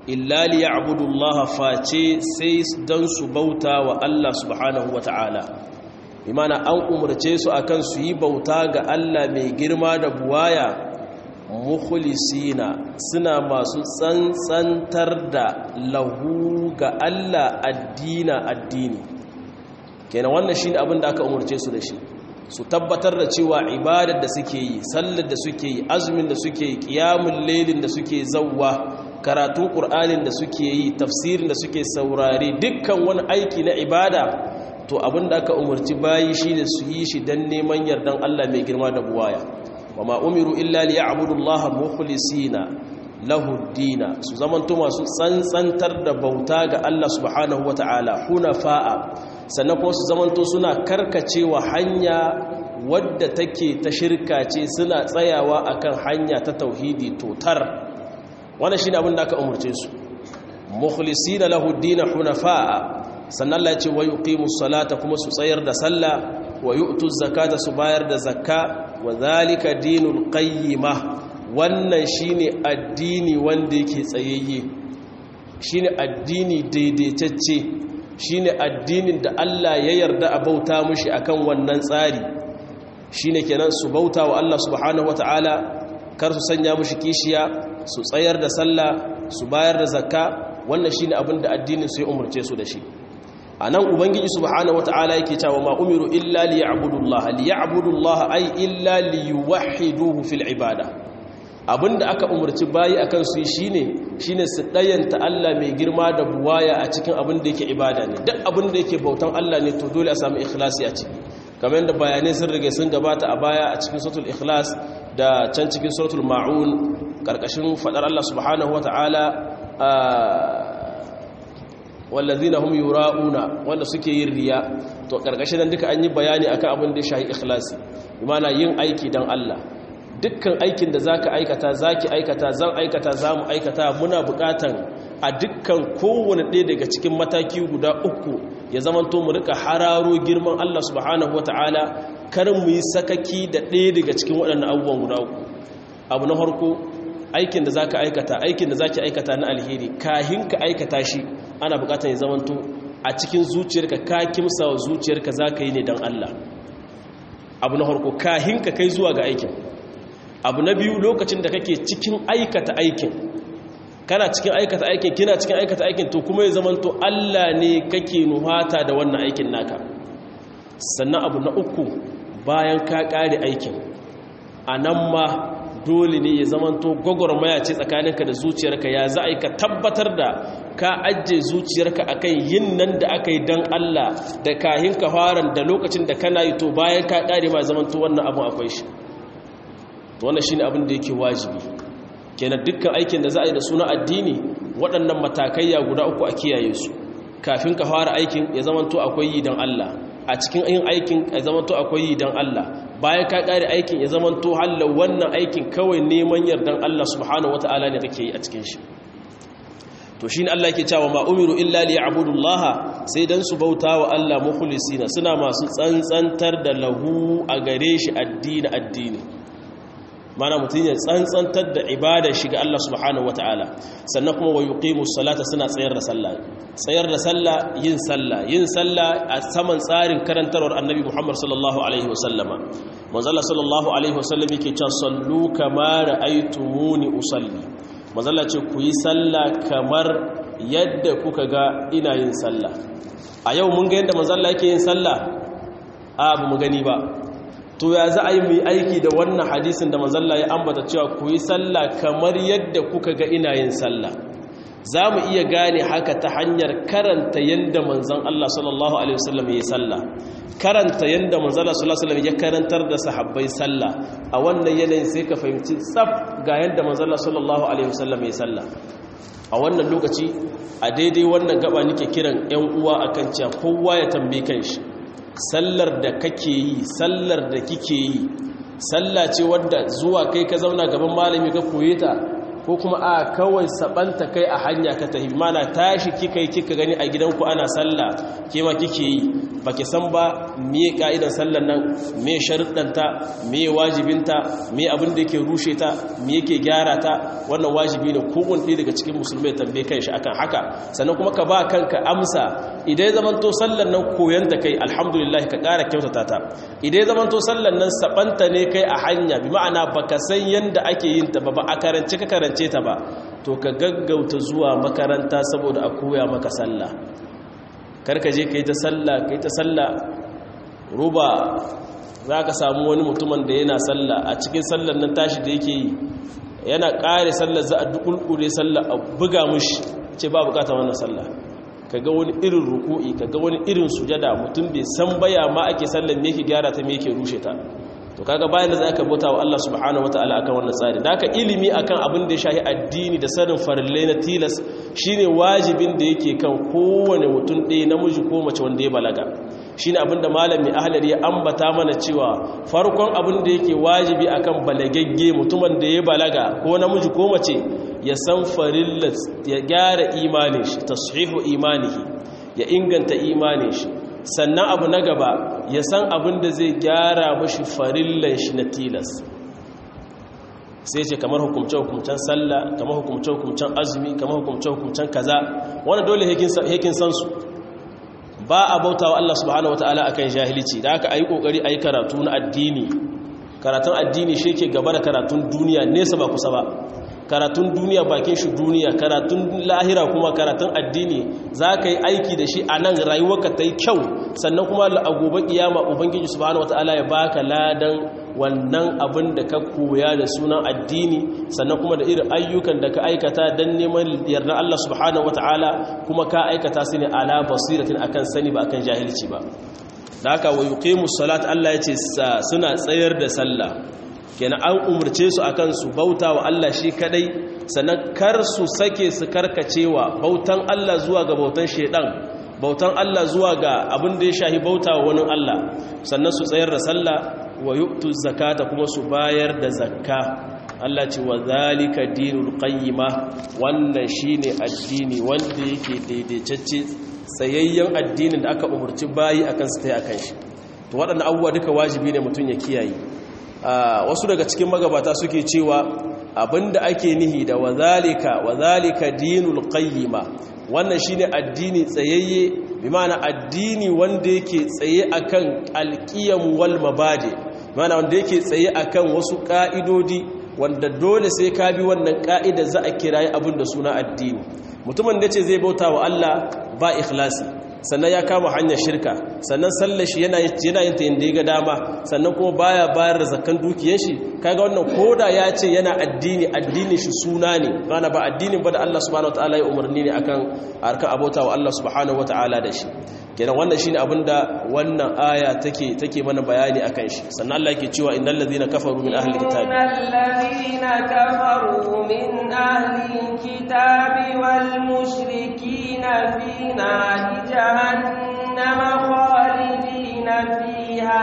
illa li ya'budullaha face sai dan su bauta wa Allah subhanahu wata'ala imana an umarce su akan su yi bauta ga Allah mai girma da buwaya mukhlisina suna masu tsantsantar da lahu ga Allah addina addini kenan wannan shine abin da aka umarce su da shi su tabbatar da cewa ibadar da suke yi sallar da suke yi azumin da suke yi qiyamul lailin da suke zawwa karatun qur'anin da suke yi tafsirin da suke saurare dukkan wani aiki na ibada to abin da aka umarci bayi shine su yi shi dan neman yardan Allah mai girma da buwaya wama umiru illa liya'budullaha mukhlisina lahu dina su zamanto masu tsantsantar da bauta ga Allah subhanahu wata'ala hunafa'a sannan kuma su zamanto suna karkacewa hanya wadda take ta shirka ce suna tsayawa akan hanya ta tauhidi totar wannan shine abin da aka umurce su mukhlisina lahu dina hunafa'a sannan Allah ya ce wa yuqimus salata kuma su tsayar da sallah wa yu'tuz zakata su bayar da zakka wa zalika dinul qayyimah wannan shine addini wanda yake tsayayye shine addini daidaitacce shine addinin da Allah ya yarda a bauta mushi akan wannan tsari shine kenan su bauta wa Allah subhanahu wataala kar su sanya mushi kishiya su tsayar da sallah su bayar da zakka wannan shine abin da addinin su ya umurce su da shi anan ubangiji subhanahu wataala yake cewa ma umiru illa liya'budullaha liya'budullaha ay illa liyuwahhiduhu fil ibada abinda aka umarci bayi akan su shine shine su dayanta Allah mai girma da buwaya a cikin abin da yake ibada ne duk abin da yake bautan Allah ne to dole a samu ikhlasi a ciki kamar yadda bayanai sun rige sun gabata a baya a cikin suratul ikhlas da can cikin suratul maun karkashin fadar Allah subhanahu wataala wallazina hum yura'una wanda suke yin riya to karkashin nan duka an yi bayani akan abin da ya shahi ikhlasi imana yin aiki dan Allah dukkan aikin da zaka aikata zaki aikata zan aikata zamu aikata muna bukatan a dukkan kowane ɗaya daga cikin mataki guda uku ya zamanto mu rika hararo girman Allah subhanahu wataala kar mu yi sakaki da ɗaya daga cikin waɗannan abubuwan guda uku abu na farko aikin da zaka aikata aikin da zaki aikata na alheri kahin ka aikata shi ana bukatan ya zamanto a cikin zuciyarka ka kimsa wa zuciyarka zaka yi ne dan Allah abu na farko kahin ka kai zuwa ga aikin abu na biyu lokacin da kake cikin aikata aikin kana cikin aikata aikin kina cikin aikata aikin to kuma ya zamanto Allah ne kake nuhata da wannan aikin naka sannan abu na uku bayan ka kare aikin a nan ma dole ne ya zamanto gwagwarmaya ce tsakaninka da zuciyarka ya za a yi ka tabbatar da ka ajiye zuciyarka akan yin nan da aka yi don Allah da kahin ka faran da lokacin da kana yi to bayan ka kare ma zamanto wannan abin akwai shi to wannan shine abin da yake wajibi kenan dukkan aikin da za a yi da suna addini waɗannan matakaiya guda uku a kiyaye su kafin ka fara aikin ya zamanto akwai yi don Allah a cikin yin aikin ya zamanto akwai yi don Allah bayan ka ƙare aikin ya zamanto hallar wannan aikin kawai neman yardan Allah subhanahu wata'ala ne kake yi a cikin shi to shi ne Allah ke cewa ma umiru illa li ya'budullaha sai dan su bauta wa Allah mukhlisina suna masu tsantsantar da lahu a gare shi addini addini mana mutum ya tsantsantar da ibada shiga Allah subhanahu wata'ala sannan kuma wa yuqimu salata suna tsayar da sallah tsayar da sallah yin sallah yin sallah a saman tsarin karantarwar annabi Muhammad sallallahu alaihi wasallama manzo Allah sallallahu alaihi wasallam yake cewa sallu kama ra'aytumuni usalli manzo Allah ce ku yi sallah kamar yadda kuka ga ina yin sallah a yau mun ga yadda manzo Allah yake yin sallah a ba mu gani ba to ya za a yi mai aiki da wannan hadisin da manzalla ya ambata cewa ku yi sallah kamar yadda kuka ga ina yin sallah za mu iya gane haka ta hanyar karanta yadda manzan Allah sallallahu Alaihi wasallam ya yi sallah karanta yadda manzan Allah sallallahu Alaihi wasallam ya karantar da sahabbai sallah a wannan yanayin sai ka fahimci tsaf ga yadda manzan Allah sallallahu Alaihi wasallam ya yi sallah a wannan lokaci a daidai wannan gaba nake kiran 'yan uwa akan cewa kowa ya tambaye kanshi sallar da kake yi sallar da kike yi sallah ce wadda zuwa kai ka zauna gaban malami ka koye ta ko kuma a kawai sabanta kai a hanya ka tafi mana tashi kika yi kika gani a gidanku ana sallah ke ma kike yi baki san ba me ka'idan sallar nan me sharuɗanta me wajibinta me abin da yake rushe ta me yake gyara ta wannan wajibi ne kowane ɗaya daga cikin musulmai tambaye kan shi akan haka sannan kuma ka ba kanka amsa idan ya zamanto sallar nan koyon ta kai alhamdulillah ka ƙara kyautata ta idan ya zamanto sallar nan sabanta ne kai a hanya bi ma'ana baka san yanda ake yin ta ba ba a karance ka karance ta ba to ka gaggauta zuwa makaranta saboda a koya maka sallah karka je ka yi ta sallah ka yi ta sallah ruba za ka samu wani mutumin da yana sallah a cikin sallar nan tashi da yake yi yana ƙare sallar za a dukulkure sallah a buga mushi ce ba bukata wannan sallah ka ga wani irin ruku'i ka ga wani irin sujada mutum bai san baya ma ake sallar me yake gyara ta me yake rushe ta to kaga bayan da za ka bauta wa Allah subhanahu wataala akan wannan tsari da aka ilimi akan abin da ya shahi addini da sanin farillai na tilas shine wajibin da yake kan kowane mutum ɗaya namiji ko mace wanda ya balaga shine abin da malami ahlar ya ambata mana cewa farkon abin da yake wajibi akan balagagge mutumin da ya balaga ko namiji ko mace ya san farillat ya gyara imanin shi tashihu imanihi ya inganta imanin shi sannan abu na gaba ya san abin da zai gyara mashi farillan shi na tilas sai ce kamar hukumce-hukumcen sallah kamar hukumce-hukumcen azumi kamar hukumce-hukumcen kaza wani dole hekin san su ba a bauta wa Allah subhanahu wata'ala akan jahilci da aka ayi kokari ayi karatu na addini karatun addini shi ke gaba da karatun duniya nesa ba kusa ba karatun duniya bakin shi duniya karatun lahira kuma karatun addini za ka yi aiki da shi a nan rayuwarka ta yi kyau sannan kuma a gobe kiyama ubangiji subhanahu wataala ya baka ladan wannan abin da ka koya da sunan addini sannan kuma da irin ayyukan da ka aikata don neman yarda Allah subhanahu wataala kuma ka aikata su ne ala basiratin akan sani ba akan jahilci ba da haka wa yuqimus salat Allah ya ce suna tsayar da sallah kenan an umarce su akan su bauta wa Allah shi kadai sannan kar su sake su karkacewa bautan Allah zuwa ga bautan shedan bautan Allah zuwa ga abin da ya shahi bauta wa wani Allah sannan su tsayar da sallah wa yu'tu zakata kuma su bayar da zakka Allah ce wa zalika dinul qayyima wannan shine addini wanda yake daidaitacce tsayayyen addinin da aka umarci bayi akan su tai akan shi to waɗannan abubuwa duka wajibi ne mutum ya kiyaye wasu daga cikin magabata suke cewa abinda ake nihi da wazalika wazalika dinul qayyima wannan shine addini tsayayye bi ma'ana addini wanda yake tsaye akan alqiyam wal mabadi ma'ana wanda yake tsaye akan wasu ka'idodi wanda dole sai ka bi wannan ka'ida za a kirayi abin da suna addini mutumin da yace zai bauta wa Allah ba ikhlasi sannan ya kama hanyar shirka sannan sallar shi yana yin ta yadda ya ga dama sannan kuma baya bayar da zakkan dukiyar shi kaga wannan koda ya ce yana addini addini shi suna ne bana ba addinin ba da Allah subhanahu wataala ya umarni ne akan harkar abota wa Allah subhanahu wataala da shi kenan wannan shine abinda wannan aya take take mana bayani akan shi sannan Allah yake cewa innal ladhina kafaru min ahli kitabi innal ladhina kafaru min ahli kitabi wal mushrikina fi nari jahannama khalidina fiha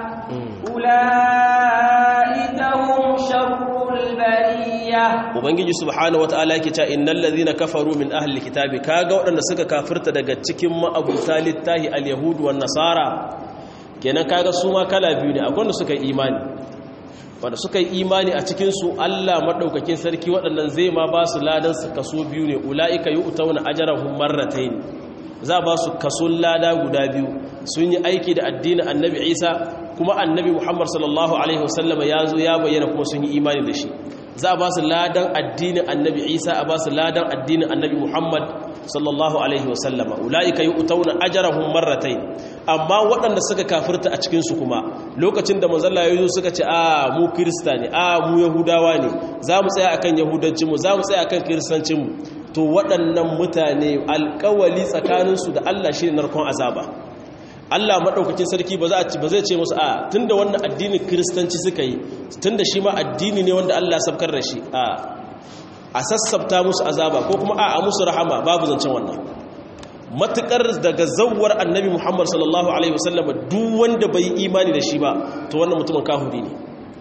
ulaika hum sharrul bariyah ubangiji subhanahu wataala yake cewa innal ladhina kafaru min ahli kitabi kaga waɗanda suka kafirta daga cikin ma'abuta littahi al-yahud wan nasara kenan kaga su ma kala biyu ne akwai wanda suka yi imani wanda suka yi imani a cikin su Allah madaukakin sarki waɗannan zai ma ba su ladan su kaso biyu ne ulaika yu'tawna ajrahum marratayn za ba su kaso lada guda biyu sun yi aiki da addinin annabi Isa kuma annabi Muhammad sallallahu alaihi wasallama ya zo ya bayyana kuma sun yi imani da shi za a ba su ladan addinin annabi isa a ba su ladan addinin annabi muhammad sallallahu alaihi wasallama ula'ika yi utauna ajarahun marratai amma waɗanda suka kafirta a cikinsu kuma lokacin da manzalla ya yi suka ce a mu kirista ne a mu yahudawa ne za mu tsaya akan yahudancinmu za mu tsaya akan kiristancinmu to waɗannan mutane alkawali tsakaninsu da allah shi ne narkon azaba Allah maɗaukakin sarki ba zai ce musu a tun da wannan addinin kiristanci suka yi tun da shi ma addini ne wanda Allah sabkar da shi a sassabta musu azaba ko kuma a musu rahama babu zancen wannan matuƙar daga zawar annabi muhammad sallallahu alaihi wasallam duk wanda bai yi imani da shi ba to wannan mutumin kahuri ne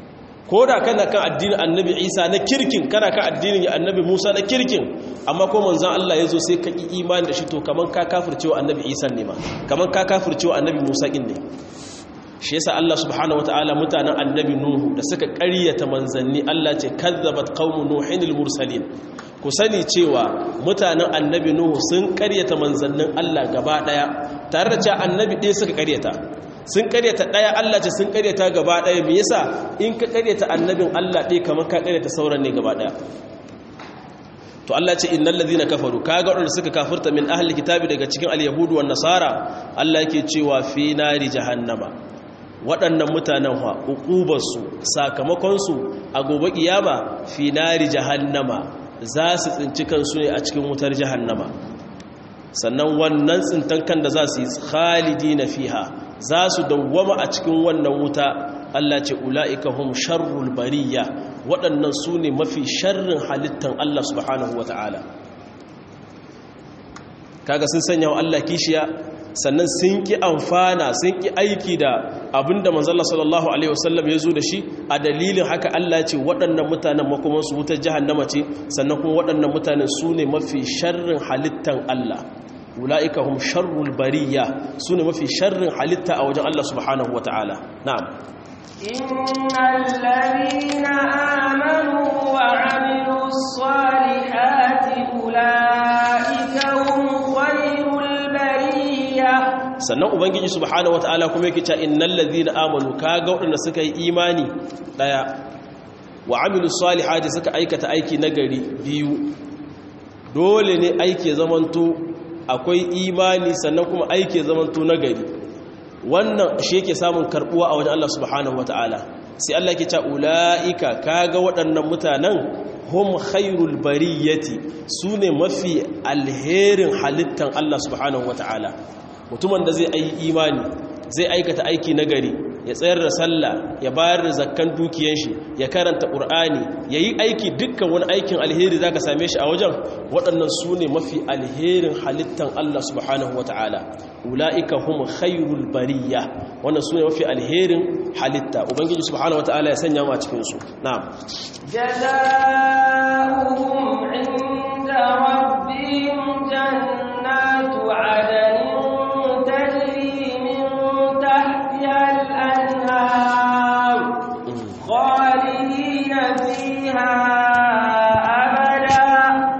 ko da kana kan addinin annabi isa na kirkin kana kan addinin annabi musa na kirkin amma ko manzan allah ya zo sai ka ƙi imani da shi to kamar ka kafircewa annabi isa ne ma kamar ka kafircewa annabi musa ƙin ne shi yasa allah subhanahu wataala mutanen annabi nuhu da suka ƙaryata manzanni allah ce kazzabat qaumu nuhin mursalin ku sani cewa mutanen annabi nuhu sun ƙaryata manzannin allah gaba ɗaya tare da cewa annabi ɗaya suka ƙaryata sun karyata ɗaya Allah ce sun karyata gaba ɗaya me yasa in ka karyata annabin Allah ɗaya kamar ka karyata sauran ne gaba ɗaya to Allah ce innal ladhina kafaru kaga wadanda suka kafirta min ahli kitabi daga cikin al-yahudu wan nasara Allah yake cewa fi nari jahannama waɗannan mutanen ha uqubarsu sakamakon su a gobe kiyama fi nari jahannama za su tsinci kansu ne a cikin wutar jahannama sannan wannan tsintan kan da za su yi khalidina fiha za su dawwama a cikin wannan wuta Allah ce ula'ika hum sharrul bariya waɗannan su ne mafi sharrin halittan Allah subhanahu wa ta'ala kaga sun sanya wa Allah kishiya sannan sun ki amfana sun ki aiki da abinda manzala sallallahu alaihi wasallam ya zo da shi a dalilin haka Allah ce waɗannan mutanen makomansu wutar jahannama ce sannan kuma waɗannan mutanen su ne mafi sharrin halittan Allah ula'ika hum sharrul bariya su ne mafi sharrin halitta a wajen Allah subhanahu wa ta'ala na'am innal ladina amanu wa amilus salihati ula'ika hum khairul bariya sannan ubangiji subhanahu wa ta'ala kuma yake cewa innal ladina amanu kaga waɗanda suka yi imani daya wa amilus salihati suka aikata aiki nagari biyu dole ne aiki zamanto akwai imani sannan kuma aiki zamanto nagari wannan shi yake samun karbuwa a wajen Allah subhanahu wataala sai Allah ke ta ulaika kaga waɗannan mutanen hum khairul bariyati sune mafi alherin halittan Allah subhanahu wataala mutumin da zai yi imani zai aikata aiki nagari ya tsayar da sallah ya bayar da zakkan dukiyar shi ya karanta qur'ani yayi aiki dukkan wani aikin alheri zaka same shi a wajen waɗannan su ne mafi alherin halittan Allah subhanahu wataala ulaika hum khairul bariya wannan su ne mafi alherin halitta ubangiji subhanahu wataala ya sanya mu a cikin su na'am jazaohum 'inda rabbihim jannatu 'adnin tajri min tahtiha al-anhar khalidina fiha abada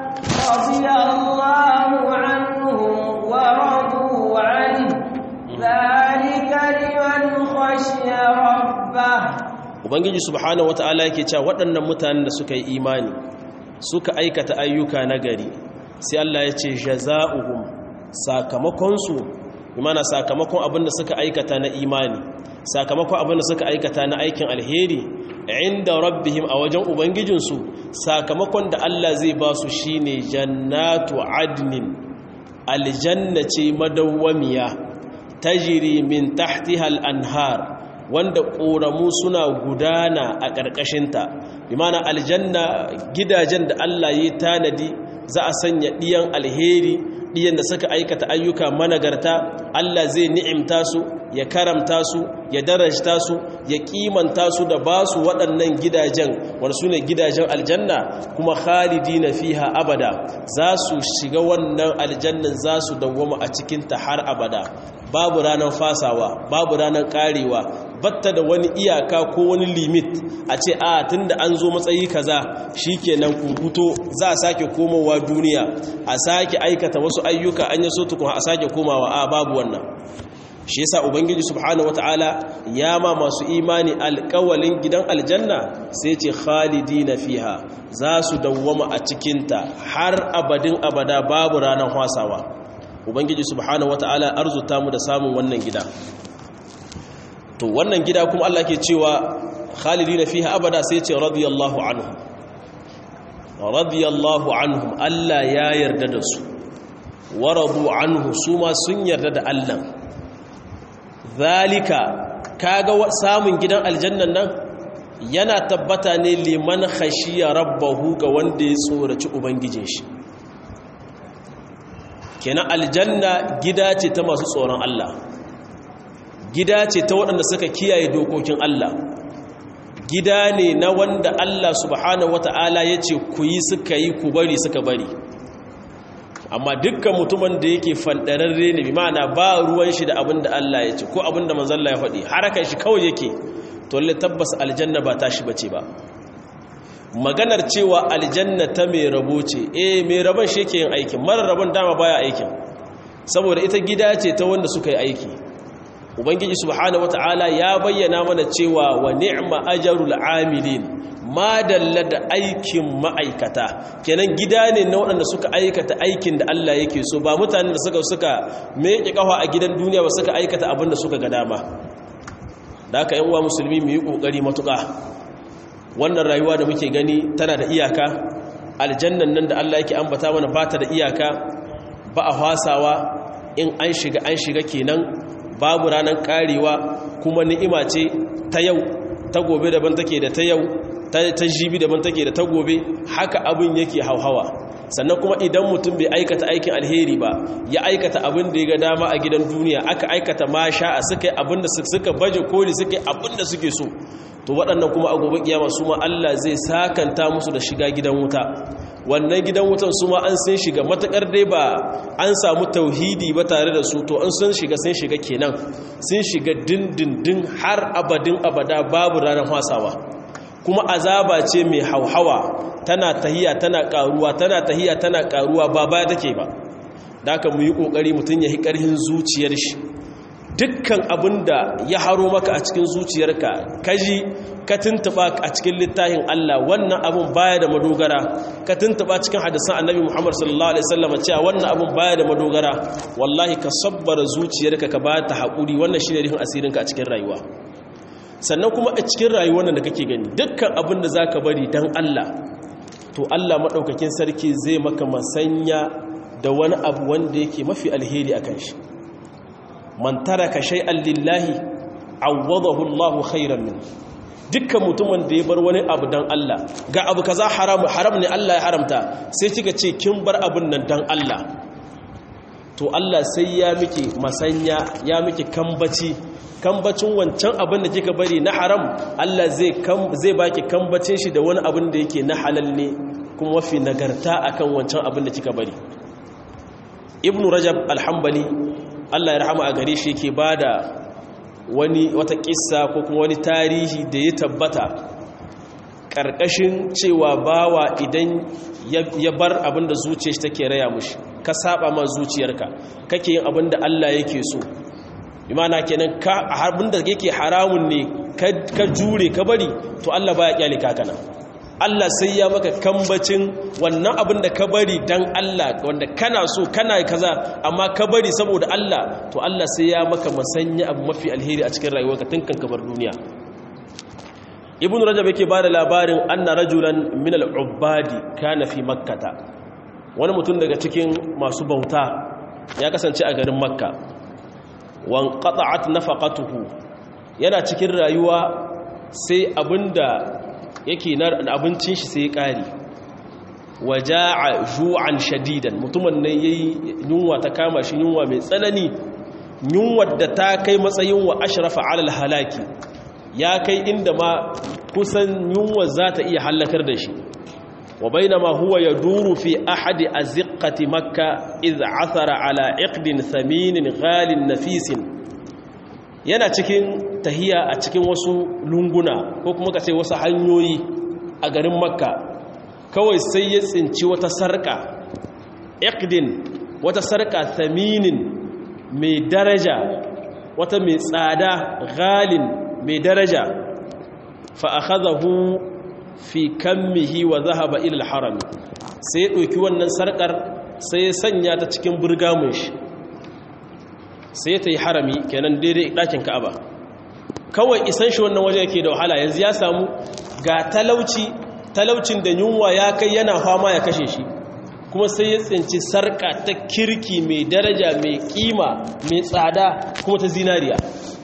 radiyallahu 'anhum wa radu 'anhu dhalika liman khashiya rabbah ubangiji subhanahu wataala yake cewa waɗannan mutanen da suka yi imani suka aikata ayyuka nagari sai Allah ya ce jaza'uhum sakamakonsu imana sakamakon abin da suka aikata na imani sakamakon abin da suka aikata na aikin alheri inda rabbihim a wajen ubangijinsu sakamakon da Allah zai ba su shine jannatu adnin aljanna ce madawwamiya tajri min tahtiha al-anhar wanda ƙoramu suna gudana a ƙarƙashinta bimana aljanna gidajen da Allah ya tanadi za a sanya ɗiyan alheri ɗiyan da suka aikata ayyuka managarta Allah zai ni'imta su ya karamta su ya darajta su ya kimanta su da ba su waɗannan gidajen wanda su ne gidajen aljanna kuma khalidi na fiha abada za su shiga wannan aljannan za su dawwama a cikinta har abada babu ranar fasawa babu ranar karewa batta da wani iyaka ko wani limit a ce a tunda an zo matsayi kaza shikenan ku fito za a sake komowa duniya a sake aikata wasu ayyuka an yi so tukun a sake komawa a babu wannan shi yasa ubangiji subhanahu wataala ya ma masu imani alƙawalin gidan aljanna sai ce khalidina fiha za su dawwama a cikinta har abadin abada babu ranar hasawa ubangiji subhanahu wataala arzuta mu da samun wannan gida to wannan gida kuma Allah ke cewa khalidina fiha abada sai ce radiyallahu anhum radiyallahu anhum Allah ya yarda da su waradu anhu su ma sun yarda da Allah zalika kaga samun gidan aljannan nan yana tabbata ne liman khashiya rabbahu ga wanda ya tsoraci ubangijin shi kenan aljanna gida ce ta masu tsoron Allah gida ce ta waɗanda suka kiyaye dokokin Allah gida ne na wanda Allah subhanahu wata'ala ya ce ku yi suka yi ku bari suka bari amma dukkan mutumin da yake fandararre ne bi ma'ana ba ruwan shi da abin da Allah ya ce ko abin da manzalla ya faɗi harakan shi kawai yake to lalle tabbas aljanna ba tashi bace ba maganar cewa aljanna ta mai rabo ce eh mai rabon shi yake yin aikin mara rabon dama baya aikin saboda ita gida ce ta wanda suka yi aiki ubangiji subhanahu wataala ya bayyana mana cewa wa ni'ma ajrul amilin ma dalla da aikin ma'aikata kenan gida ne na waɗanda suka aikata aikin da Allah yake so ba mutanen da suka suka meke kafa a gidan duniya ba suka aikata abin da suka ga dama da haka yan uwa musulmi mu yi kokari matuƙa wannan rayuwa da muke gani tana da iyaka aljannan nan da Allah yake ambata mana ba ta da iyaka ba a hasawa in an shiga an shiga kenan babu ranar karewa kuma ni'ima ce ta yau ta gobe daban take da ta yau ta jibi daban take da ta gobe haka abin yake hauhawa sannan kuma idan mutum bai aikata aikin alheri ba ya aikata abin da ya ga dama a gidan duniya aka aikata masha a suka yi abin da suka baje koli suka yi abin da suke so to waɗannan kuma a gobe kiyama su ma Allah zai sakanta musu da shiga gidan wuta wannan gidan wutan su ma an sun shiga matakar dai ba an samu tauhidi ba tare da su to an sun shiga sun shiga kenan sun shiga dindindin har abadin abada babu ranar hasawa kuma azaba ce mai hauhawa tana tahiya tana karuwa tana tahiya tana karuwa ba baya take ba da aka mu yi kokari mutum ya yi karhin zuciyar shi dukkan abinda ya haro maka a cikin zuciyarka kaji ka tuntuba a cikin littafin Allah wannan abun baya da madogara ka tuntuba cikin hadisan Annabi Muhammad sallallahu alaihi wasallam cewa wannan abun baya da madogara wallahi ka sabbara zuciyarka ka ba ta hakuri wannan shine rihin asirinka a cikin rayuwa sannan kuma a cikin rayuwar da kake gani dukkan abin da zaka bari dan Allah to Allah madaukakin sarki zai maka masanya da wani abu wanda yake mafi alheri akan shi man taraka shay'an lillahi awwadahu Allahu khairan min dukkan mutumin da ya bar wani abu dan Allah ga abu kaza haram haram ne Allah ya haramta sai kika ce kin bar abun nan dan Allah to Allah sai ya miki masanya ya miki kambaci kambacin wancan abin da kika bari na haram Allah zai zai baki kambacin shi da wani abin da yake na halal ne kuma mafi nagarta akan wancan abin da kika bari Ibn Rajab al-Hanbali Allah ya rahama a gare shi yake bada wani wata kissa ko kuma wani tarihi da ya tabbata karkashin cewa bawa idan ya bar abin da zuciyar shi take raya mushi ka saba ma zuciyarka kake yin abin da Allah yake so imana kenan ka abin da yake haramun ne ka jure ka bari to Allah baya kyale ka kana Allah sai ya maka kambacin wannan abin da ka bari dan Allah wanda kana so kana kaza amma ka bari saboda Allah to Allah sai ya maka masanya abu mafi alheri a cikin rayuwarka tun kan kabar duniya ibn rajab yake bada labarin anna rajulan min al-ubbadi kana fi makkata wani mutum daga cikin masu bauta ya kasance a garin makka wan qata'at nafaqatuhu yana cikin rayuwa sai abinda yake na abincin shi sai ya kare waja'a ju'an shadidan mutumin ne yayi yunwa ta kama shi yunwa mai tsanani yunwar da ta kai matsayin wa ashrafa 'ala al-halaki ya kai inda ma kusan yunwa za ta iya hallakar da shi wa bainama huwa yaduru fi ahadi azqati makka idh athara ala iqdin thaminin ghalin nafisin yana cikin tahiya a cikin wasu lunguna ko kuma kace wasu hanyoyi a garin makka kawai sai ya tsinci wata sarka iqdin wata sarka thaminin mai daraja wata mai tsada ghalin mai daraja fa'akazahu fi kammihi wa zahaba ilal harami sai ya ɗauki wannan sarƙar sai ya sanya ta cikin burgamun shi sai ya ta yi harami kenan daidai ɗakin ka'aba kawai isan shi wannan waje yake da wahala yanzu ya samu ga talauci talaucin da yunwa ya kai yana fama ya kashe shi kuma sai ya tsinci sarƙa ta kirki mai daraja mai ƙima mai tsada kuma ta zinariya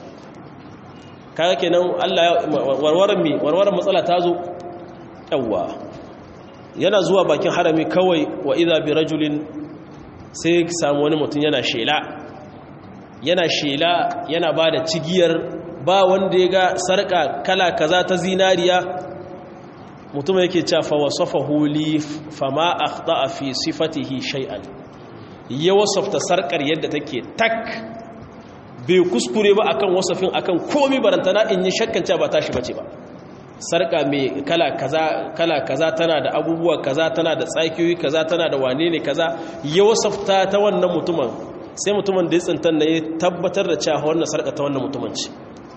kaga kenan Allah warwaran mi warwaran matsala ta zo yawa yana zuwa bakin harami kawai wa idza bi rajulin sai samu wani mutum yana shela yana shela yana bada cigiyar ba wanda ya ga sarka kala kaza ta zinariya mutum yake cewa fa wasafahu li fama akhta'a fi sifatihi shay'an ya wasafta sarkar yadda take tak bai kuskure ba akan wasafin akan komai barantana in yi shakkan cewa ba tashi bace ba sarka mai kala kaza kala kaza tana da abubuwa kaza tana da tsakiyoyi kaza tana da wane ne kaza ya wasafta ta wannan mutumin sai mutumin da ya tsintan da ya tabbatar da cewa wannan sarka ta wannan mutumin ce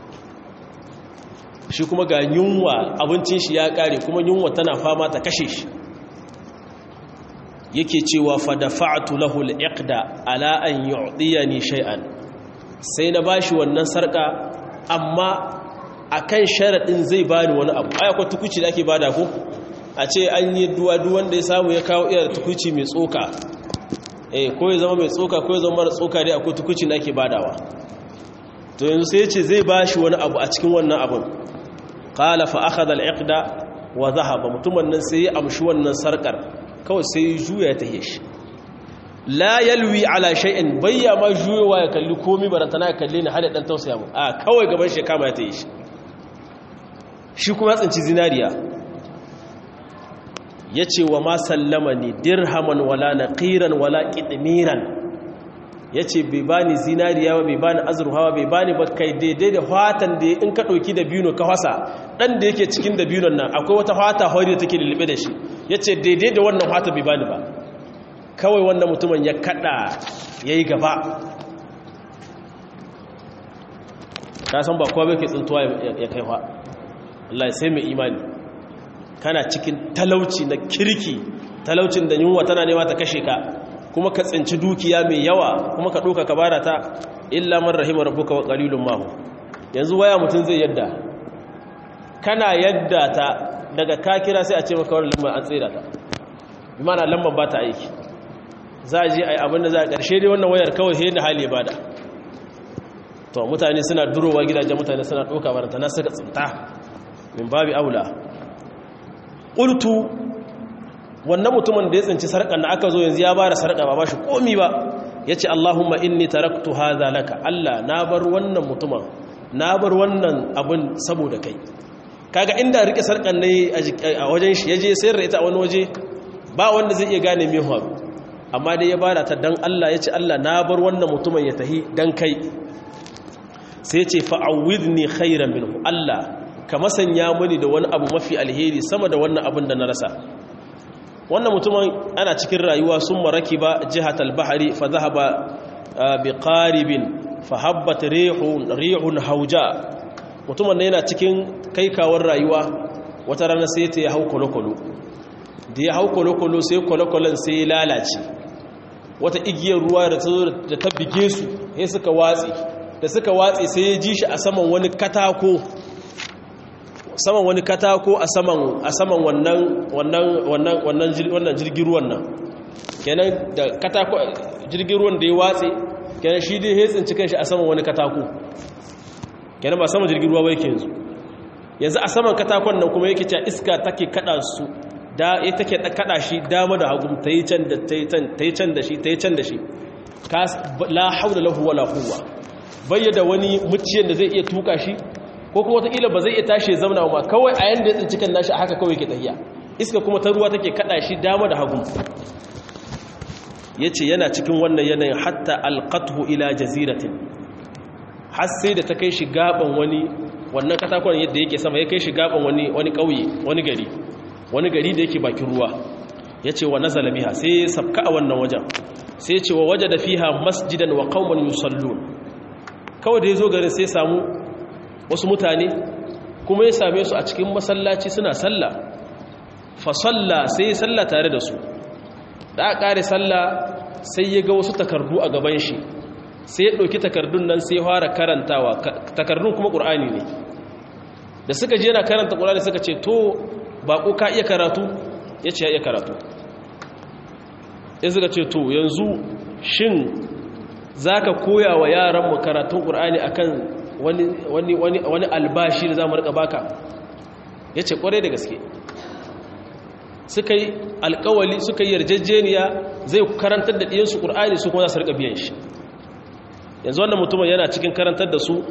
shi kuma ga yunwa abincin shi ya kare kuma yunwa tana fama ta kashe shi yake cewa fa dafa'tu lahu al-iqda ala an yu'diyani shay'an sai na bashi wannan sarka amma akan sharadin zai bani wani abu ai akwai tukuci da ake bada ko a ce an yi duwa duk wanda ya samu ya kawo iya tukuci mai tsoka eh ko ya zama mai tsoka ko ya zama mara tsoka dai akwai tukuci da ake badawa to yanzu sai ya ce zai bashi wani abu a cikin wannan abun qala fa akhadha al-iqda wa dhahaba mutumin nan sai ya amshi wannan sarkar kawai sai ya juya ta shi la yalwi ala shay'in bayya ma juyowa ya kalli komai barantana ya kalle ni hada dan tausaya mu a kawai gaban shi kama ya ta yi shi shi kuma ya tsinci zinariya yace wa ma sallama ni dirhaman wala naqiran wala qidmiran yace bai bani zinariya ba bai bani azurhawa bai bani ba kai daidai da fatan da in ka dauki da biyu ka hasa dan da yake cikin da biyun nan akwai wata fata hori da take lulube da shi yace daidai da wannan fata bai bani ba kawai wannan mutumin ya kada yayi gaba ka san ba kowa bai ke tsintuwa ya kai fa Allah sai mai imani kana cikin talauci na kirki talaucin da yunwa tana nema ta kashe ka kuma ka tsinci dukiya mai yawa kuma ka ɗoka ka bada ta illa man rahima rabbuka wa qalilun mahu yanzu waya mutum zai yadda kana yadda ta daga ka kira sai a ce maka wannan lambar an tsira ta bi mana lambar ba ta aiki za a je a yi abin da za a ƙarshe dai wannan wayar kawai sai da hali ba da to mutane suna durowa gidajen mutane suna ɗoka baranta na suka tsinta min babi aula ƙultu wannan mutumin da ya tsinci sarƙar da aka zo yanzu ya bara sarƙa ba ba shi komi ba ya ce Allahumma inni taraktu hadha laka Allah na bar wannan mutumin na bar wannan abin saboda kai kaga inda rike sarƙar ne a wajen shi yaje sayar da ita a wani waje ba wanda zai iya gane me haru amma dai ya bada ta dan Allah ya ce Allah na bar wannan mutumin ya tahi dan kai sai ya ce fa'awidni khairan minhu Allah ka masanya mani da wani abu mafi alheri sama da wannan abin da na rasa wannan mutumin ana cikin rayuwa sun maraki ba jihat al-bahari fa zahaba bi qaribin fa habbat rihun rihun hauja mutumin yana cikin kaikawar rayuwa wata rana sai ta ya hau kolokolo da ya hau kolokolo sai kolokolon sai ya lalace wata igiyar ruwa da ta da ta bige su sai suka watsi da suka watsi sai ya ji shi a saman wani katako saman wani katako a saman a saman wannan wannan wannan wannan wannan jirgin ruwan nan kenan da katako jirgin ruwan da ya watse kenan shi dai hetsin cikin shi a saman wani katako kenan ba saman jirgin ruwa ba yake yanzu yanzu a saman katakon nan kuma yake cewa iska take kada su da ya take kada shi dama da hagu ta yi can da ta yi can ta yi can da shi ta yi can da shi la haula lahu wala quwwa bayyada wani muciyan da zai iya tuka shi ko kuma wataƙila ba zai iya tashi ya zauna ba kawai a yanda ya tsinci kan nashi a haka kawai ke tafiya iska kuma ta ruwa take kada shi dama da hagu ya ce yana cikin wannan yanayin hatta alƙathu ila jaziratin har sai da ta kai shi gaban wani wannan katakon yadda yake sama ya kai shi gaban wani wani ƙauye wani gari wani gari da yake bakin ruwa ya ce wa nazala biha sai ya sabka a wannan wajen sai ya ce wa waje da fiha masjidan wa qauman yusallun kawai da ya zo garin sai samu wasu mutane kuma ya same su a cikin masallaci suna sallah fa salla sai ya salla tare da su da aka kare salla sai ya ga wasu takardu a gaban shi sai ya ɗauki takardun nan sai fara karantawa takardun kuma ƙur'ani ne da suka je yana karanta ƙur'ani suka ce to baƙo ka iya karatu ya ce ya iya karatu ya suka ce to yanzu shin za ka koya wa yaranmu karatun ƙur'ani akan wani wani wani wani albashi da zamu rika baka yace kware da gaske suka yi alkawali suka yi yarjejeniya zai karantar da ɗiyansu ƙur'ani su kuma za su rika biyan shi yanzu wannan mutumin yana cikin karantar da su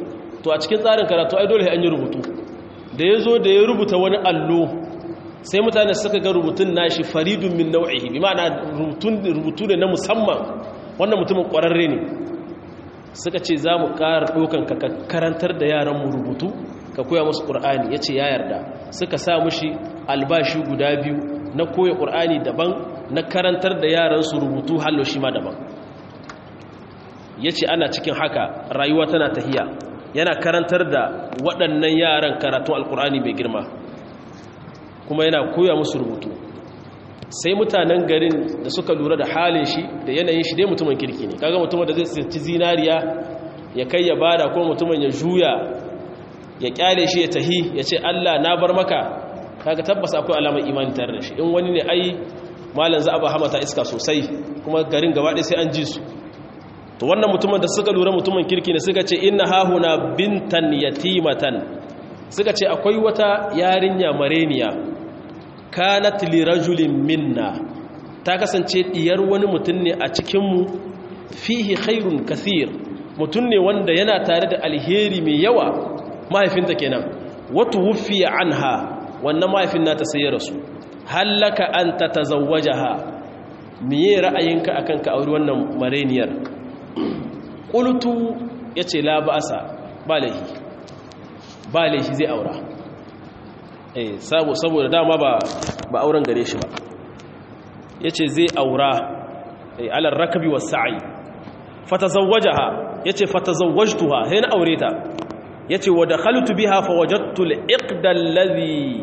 to a cikin tsarin karatu ai dole an yi rubutu da ya zo da ya rubuta wani allo sai mutane suka ga rubutun nashi faridun min nau'ihi bi ma'ana rubutu ne na musamman wannan mutumin ƙwararre ne suka ce za mu ƙara ɗaukan ka karantar da yaran mu rubutu ka koya musu ƙur'ani ya ce ya yarda suka sa mushi albashi guda biyu na koya ƙur'ani daban na karantar da yaran su rubutu hallo shi ma daban ya ce ana cikin haka rayuwa tana tahiya yana karantar da waɗannan yaran karatun alƙur'ani mai girma kuma yana koya musu rubutu sai mutanen garin da suka lura da halin shi da yanayin shi dai mutumin kirki ne kaga mutumin da zai ci zinariya ya kai ya bada ko mutumin ya juya ya kyale shi ya tahi ya ce Allah na bar maka kaga tabbas akwai alamar imani tare da shi in wani ne ai malam za a ba hamata iska sosai kuma garin gaba ɗaya sai an ji su to wannan mutumin da suka lura mutumin kirki ne suka ce inna hahuna bintan yatimatan suka ce akwai wata yarinya mareniya kanat li rajulin minna ta kasance diyar wani mutum ne a cikinmu fihi khairun kathir mutum ne wanda yana tare da alheri mai yawa mahaifinta kenan wata wufiya anha wannan mahaifin nata sai ya rasu hallaka an ta tazawwajaha miye ra'ayinka akan ka auri wannan mareniyar qultu yace la ba'asa ba laihi ba laihi zai aura eh saboda dama ba ba auren gare shi ba yace zai aura eh alal rakabi was sa'i fatazawwajaha yace fatazawwajtuha sai na aure ta yace wa dakhaltu biha fawajadtu al-iqda alladhi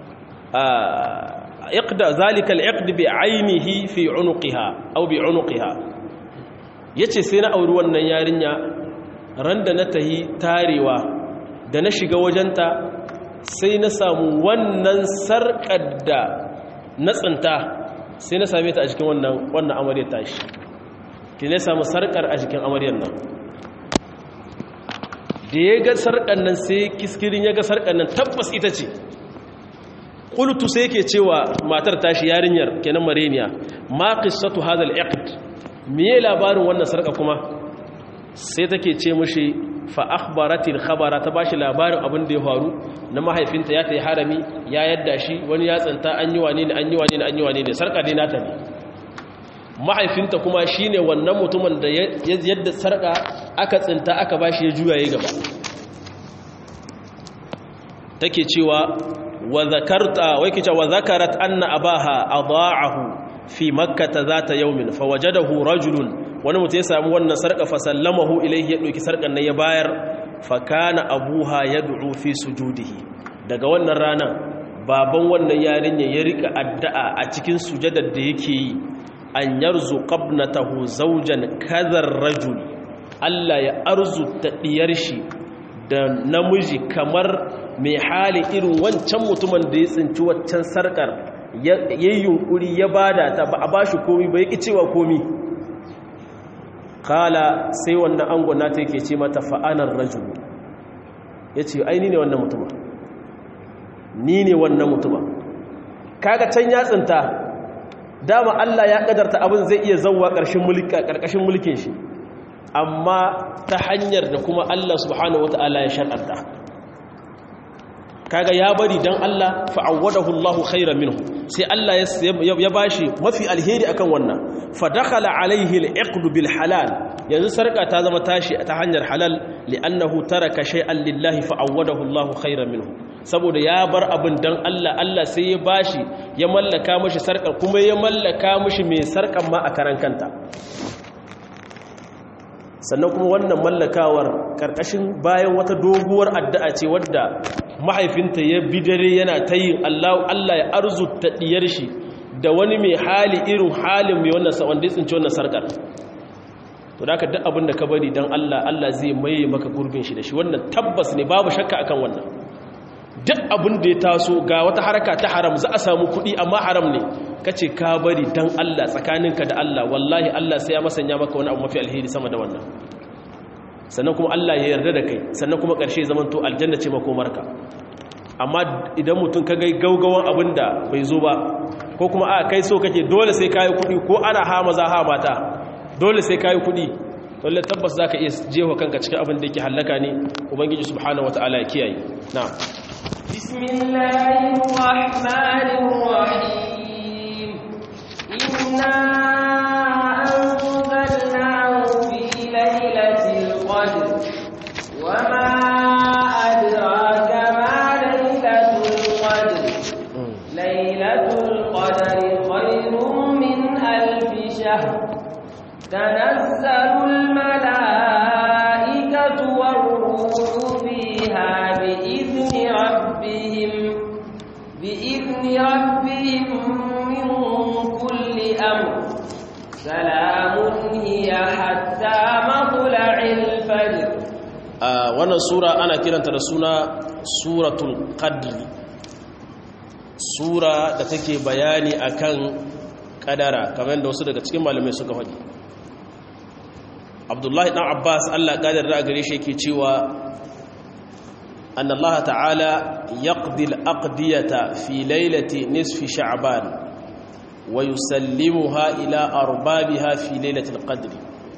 iqda zalika al-iqd bi 'aynihi fi 'unuqiha aw bi 'unuqiha yace sai na auri wannan yarinya randa na tahi tarewa da na shiga wajenta sai na samu wannan sarƙar da na tsinta sai na same ta a jikin wannan wannan amaryar tashi ki ne samu sarƙar a jikin amaryar nan da ya ga sarƙar nan sai kiskirin ya ga sarƙar nan tabbas ita ce ƙultu sai ke cewa matar tashi yarinyar kenan mareniya ma qissatu hadha al-iqd me labarin wannan sarƙa kuma sai take ce mushi fa akhbaratil khabara ta bashi labarin abin da ya faru na mahaifinta ya tayi harami ya yadda shi wani ya tsanta an yi wane ne an yi wane ne an yi wane ne sarka dai nata ne mahaifinta kuma shine wannan mutumin da yadda sarka aka tsinta aka bashi ya juya yayi gaba take cewa wa zakarta wai kice wa zakarat anna abaha adaahu fi makkah zata yawmin fawajadahu rajulun wani mutum ya samu wannan sarƙa fasallamahu ilaihi ya ɗauki sarƙan nan ya bayar fakana abuha ya du'u fi sujudihi daga wannan ranar baban wannan yarinya ya rika addu'a a cikin sujadar da yake yi an yarzu qabnatahu zawjan kadhar rajul Allah ya arzuta diyar shi da namiji kamar mai hali irin wancan mutumin da ya tsinci waccan sarƙar yayin yunkuri ya bada ta ba a bashi komi ba ya ki cewa komi kala sai wannan angon nata yake ce mata fa'anar rajulu ya ce ai ni ne wannan mutuma ni ne wannan mutuma kaga can ya tsinta dama Allah ya kadarta abin zai iya zauwa ƙarƙashin mulkin shi amma ta hanyar da kuma Allah subhanahu wata'ala ya shar'anta kaga ya bari dan Allah fa'awwadahu Allahu khairan minhu sai Allah ya bashi mafi alheri akan wannan fa dakhala alaihi al-iqd bil halal yanzu sarka ta zama tashi ta hanyar halal li'annahu taraka shay'an lillahi fa'awwadahu Allahu khairan minhu saboda ya bar abin dan Allah Allah sai ya bashi ya mallaka mishi sarkar kuma ya mallaka mishi mai sarkan ma a karan kanta sannan kuma wannan mallakawar karkashin bayan wata doguwar addu'a ce wadda mahaifinta ya bi dare yana ta yin Allah ya arzuta diyar shi da wani mai hali irin halin mai wannan wanda ya tsinci wannan sarkar to da ka duk abin da ka bari don Allah Allah zai maye maka gurbin shi da shi wannan tabbas ne babu shakka akan wannan duk abin da ya taso ga wata haraka ta haram za a samu kuɗi amma haram ne ka ce ka bari don Allah tsakaninka da Allah wallahi Allah sai ya masanya maka wani abu mafi alheri sama da wannan sannan kuma Allah ya yarda da kai sannan kuma ƙarshe zaman to aljanna ce makomarka amma idan mutum ka gai gaugawan abin da bai zo ba ko kuma a kai so kake dole sai kayi kuɗi ko ana ha maza ha mata dole sai kayi kuɗi lalle tabbas zaka iya jefa kanka cikin abin da yake halaka ne ubangiji subhanahu wataala ya kiyaye na'am bismillahir rahmanir rahim inna anzalnahu fi lailatul qadr wama adraka ma lailatul qadr lailatul qadri khayrun min alf shahr تنزل الملائكة والروح فيها بإذن ربهم بإذن ربهم من كل أمر سلام هي حتى مطلع الفجر wannan sura ana kiranta da suna suratul qadri sura da take bayani akan kadara kamar da wasu daga cikin malamai suka faɗi abdullahi ɗan abbas allah ƙadar da gare shi yake cewa an allah ta'ala yaqdil aqdiyata fi lailati nisfi sha'ban wa yusallimuha ila arbabiha fi lailatul qadr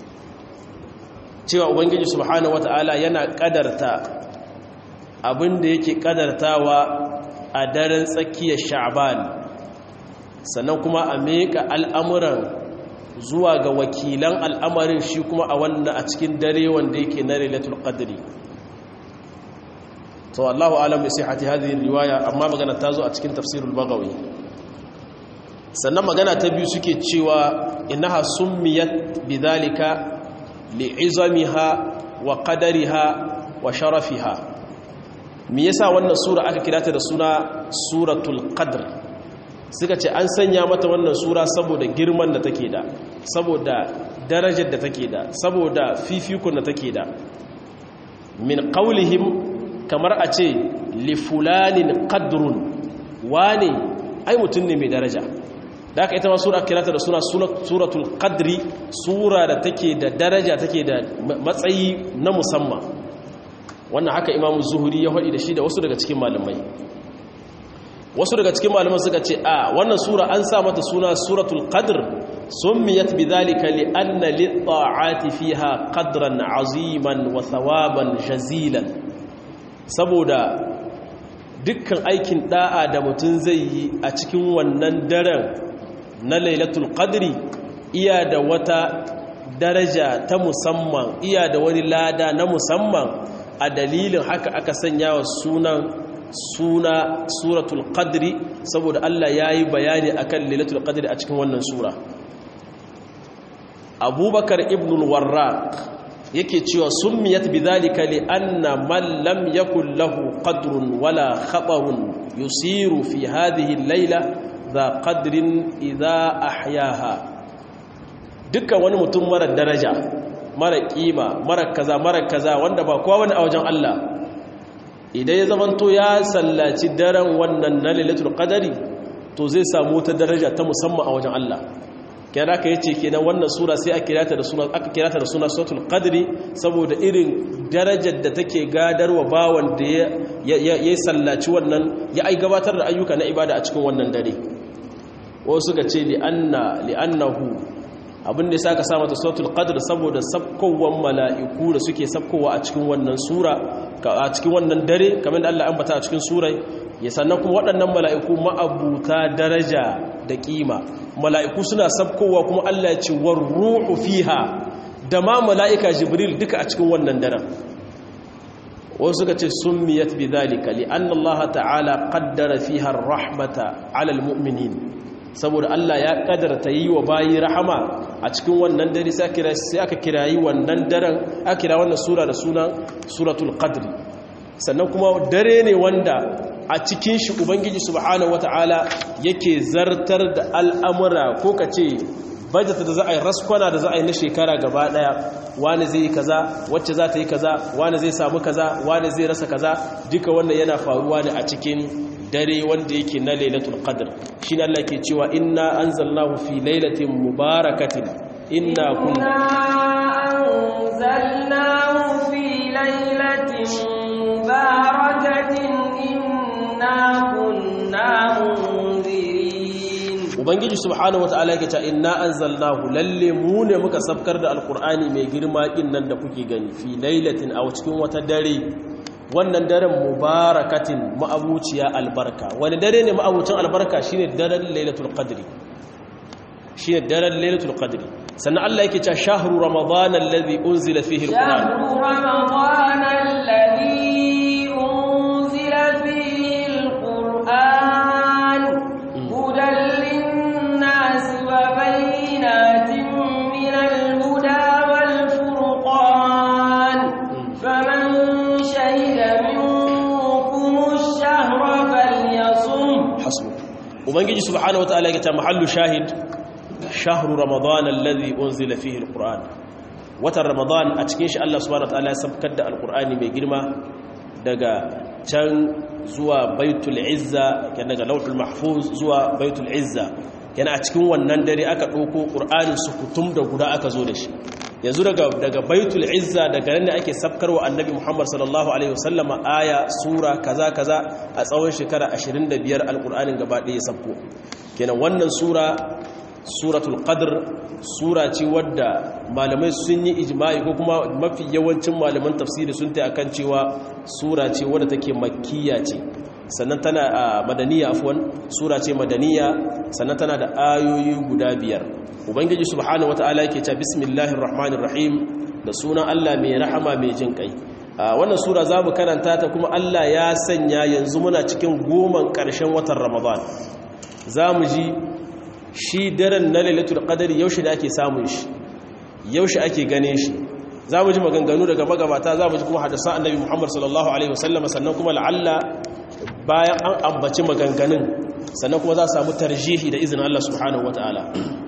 cewa ubangiji subhanahu wata'ala yana ƙadarta abinda yake ƙadartawa a daren tsakiyar sha'ban sannan kuma a meka al'amuran zuwa ga wakilan al'amarin shi kuma a wannan a cikin dare wanda yake na lailatul qadri to Allahu alam bi sihhati hadhihi riwaya amma magana ta zo a cikin tafsirul bagawi sannan magana ta biyu suke cewa innaha summiyat bidhalika li'izamiha wa qadariha wa sharafiha me yasa wannan sura aka kira ta da suna suratul qadr suka ce an sanya mata wannan sura saboda girman da take da saboda darajar da take da saboda fifikun da take da min qaulihim kamar a ce li fulanin qadrun wane ai mutum ne mai daraja da aka ita ma sura kirata da suna suratul qadri sura da take da daraja take da matsayi na musamman wannan haka imamu zuhuri ya faɗi da shi da wasu daga cikin malamai wasu daga cikin malaman suka ce a wannan sura an sa mata suna suratul qadr summiyat bidhalika li anna lit-ta'ati fiha qadran aziman wa thawaban jazilan saboda dukkan aikin da'a da mutum zai yi a cikin wannan daren na lailatul qadri iya da wata daraja ta musamman iya da wani lada na musamman a dalilin haka aka sanya wa sunan suna suratul qadri saboda Allah ya yi bayani akan lailatul qadri a cikin wannan sura abubakar ibn al-warraq yake cewa summiyat bidhalika li anna man lam yakul lahu qadrun wala khatarun yusiru fi hadhihi al-laila dha qadrin idha ahyaha dukkan wani mutum mara daraja mara kima mara kaza mara kaza wanda ba kowa wani a wajen Allah idan ya zamanto ya sallaci daren wannan na lailatul qadari to zai samu ta daraja ta musamman a wajen Allah kira ka yace kenan wannan sura sai aka kirata da suna aka kirata da suna suratul qadri saboda irin darajar da take gadarwa bawan da ya ya sallaci wannan ya ai gabatar da ayyuka na ibada a cikin wannan dare wasu suka ce li anna li annahu abin da ya sa ka sa mata suratul qadr saboda sabkowan mala'iku da suke sabkowa a cikin wannan sura a cikin wannan dare kamar da Allah ambata a cikin surai ya sannan kuma waɗannan mala'iku ma'abuta daraja da kima mala'iku suna sabkowa kuma Allah ya ce war ruhu fiha da ma mala'ika jibril duka a cikin wannan daren wasu suka ce summiyat bidhalika li anna Allah ta'ala qaddara fiha ar-rahmata 'ala al-mu'minin saboda Allah ya kadarta yi wa bayi rahama a cikin wannan dare sai aka kirayi wannan daren aka kira wannan sura da sunan suratul qadri sannan kuma dare ne wanda a cikin shi ubangiji subhanahu wataala yake zartar da al'amura ko kace bajata da za a yi raskwana da za a yi na shekara gaba daya wani zai yi kaza wacce za ta yi kaza wani zai samu kaza wani zai rasa kaza duka wannan yana faruwa ne a cikin dare wanda yake na lailatul qadr shine Allah ke cewa inna anzalnahu fi lailatin mubarakatin inna kunna anzalnahu fi lailatin mubarakatin inna kunna munzirin ubangiji subhanahu wataala yake cewa inna anzalnahu lalle mu ne muka sabkar da alqur'ani mai girma din nan da kuke gani fi lailatin aw cikin wata dare wannan daren mubarakatin ma'abuciya albarka wani dare ne ma'abucin albarka shine daren lailatul qadri shine daren lailatul qadri sannan Allah yake cewa shahru ramadan alladhi unzila fihi alquran shahru ramadan alladhi unzila fihi alquran hudan lin-nas wa bayyinatin min al-huda wal furqan faman shahida minkum ash-shahra falyasum hasbu ubangiji subhanahu wataala yake cewa mahallu shahid shahru ramadan alladhi unzila fihi alquran watan ramadan a cikin shi Allah subhanahu wataala ya sabkar da alqurani mai girma daga can zuwa baitul izza kan daga lauhul mahfuz zuwa baitul izza yana a cikin wannan dare aka dauko qur'anin sukutum da guda aka zo da shi yanzu daga daga baitul izza daga nan ne ake sabkarwa annabi Muhammad sallallahu alaihi wasallama aya sura kaza kaza a tsawon shekara 25 alqur'anin gaba ɗaya ya sabko kenan wannan sura suratul qadr sura ce wadda malamai sun yi ijma'i ko kuma mafi yawancin malaman tafsiri sun ta akan cewa sura ce wadda take makkiya ce sannan tana a madaniya afwan sura ce madaniya sannan tana da ayoyi guda biyar ubangiji subhanahu wataala yake cewa bismillahir rahmanir rahim da sunan Allah mai rahama mai jin kai wannan sura zamu karanta ta kuma Allah ya sanya yanzu muna cikin goman karshen watan ramadan zamu ji shi daren na lailatul qadari yaushe da ake samun shi yaushe ake gane shi za mu ji maganganu daga magabata za mu ji kuma hadasa annabi muhammad sallallahu alaihi wasallama sannan kuma la'alla bayan an ambaci maganganun sannan kuma za su samu tarjihi da izinin allah subhanahu wataala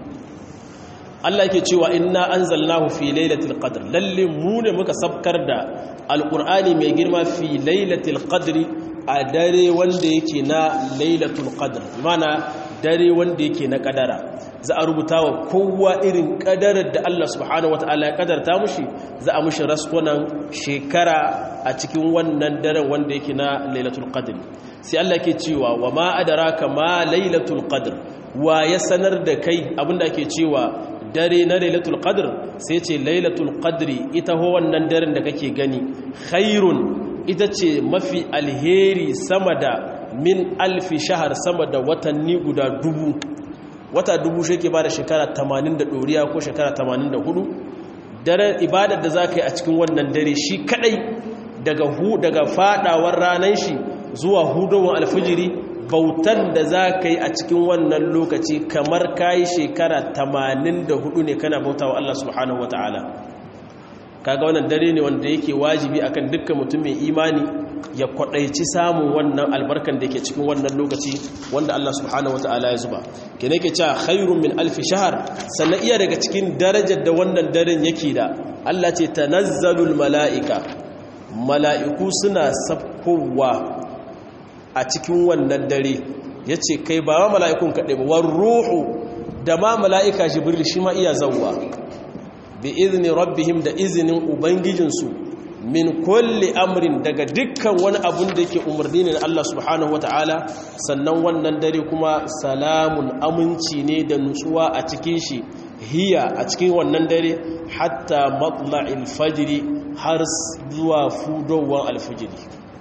Allah yake cewa inna anzalnahu fi lailatul qadr lalle mu ne muka sabkar da alqur'ani mai girma fi lailatul qadri a dare wanda yake na lailatul qadr mana dare wanda yake na kadara za a rubuta wa kowa irin kadarar da Allah subhanahu wataala ya kadarta mushi za a mushi raskunan shekara a cikin wannan daren wanda yake na lailatul qadr sai Allah ke cewa wa ma adraka ma lailatul qadr wa ya sanar da kai abinda ake cewa dare na lailatul qadr sai ce lailatul qadri ita ho wannan daren da kake gani khairun ita ce mafi alheri sama da min alfi shahar sama da watanni guda dubu wata dubu shi ke ba da shekara 80 da ɗoriya ko shekara 84 daren ibadar da za ka yi a cikin wannan dare shi kadai daga hu daga fadawar ranar shi zuwa hudowar alfijiri bautar da za ka yi a cikin wannan lokaci kamar ka yi shekara 84 ne kana bauta wa Allah subhanahu wa ta'ala kaga wannan dare ne wanda yake wajibi akan dukkan mutum mai imani ya kwadaici samun wannan albarkan da yake cikin wannan lokaci wanda Allah subhanahu wataala ya zuba kene yake cewa khairun min alf shahr sannan iya daga cikin darajar da wannan daren yake da Allah ce tanazzalul malaika mala'iku suna sabkowa a cikin wannan dare yace kai ba ma mala'ikun kadai ba war ruhu da ma mala'ika jibril shi ma iya zawwa bi izini rabbihim da izinin ubangijinsu min kulli amrin daga dukkan wani abun da yake umarni ne na Allah subhanahu wataala sannan wannan dare kuma salamun aminci ne da nutsuwa a cikin shi hiya a cikin wannan dare hatta matla'il fajri har zuwa fudowar alfijiri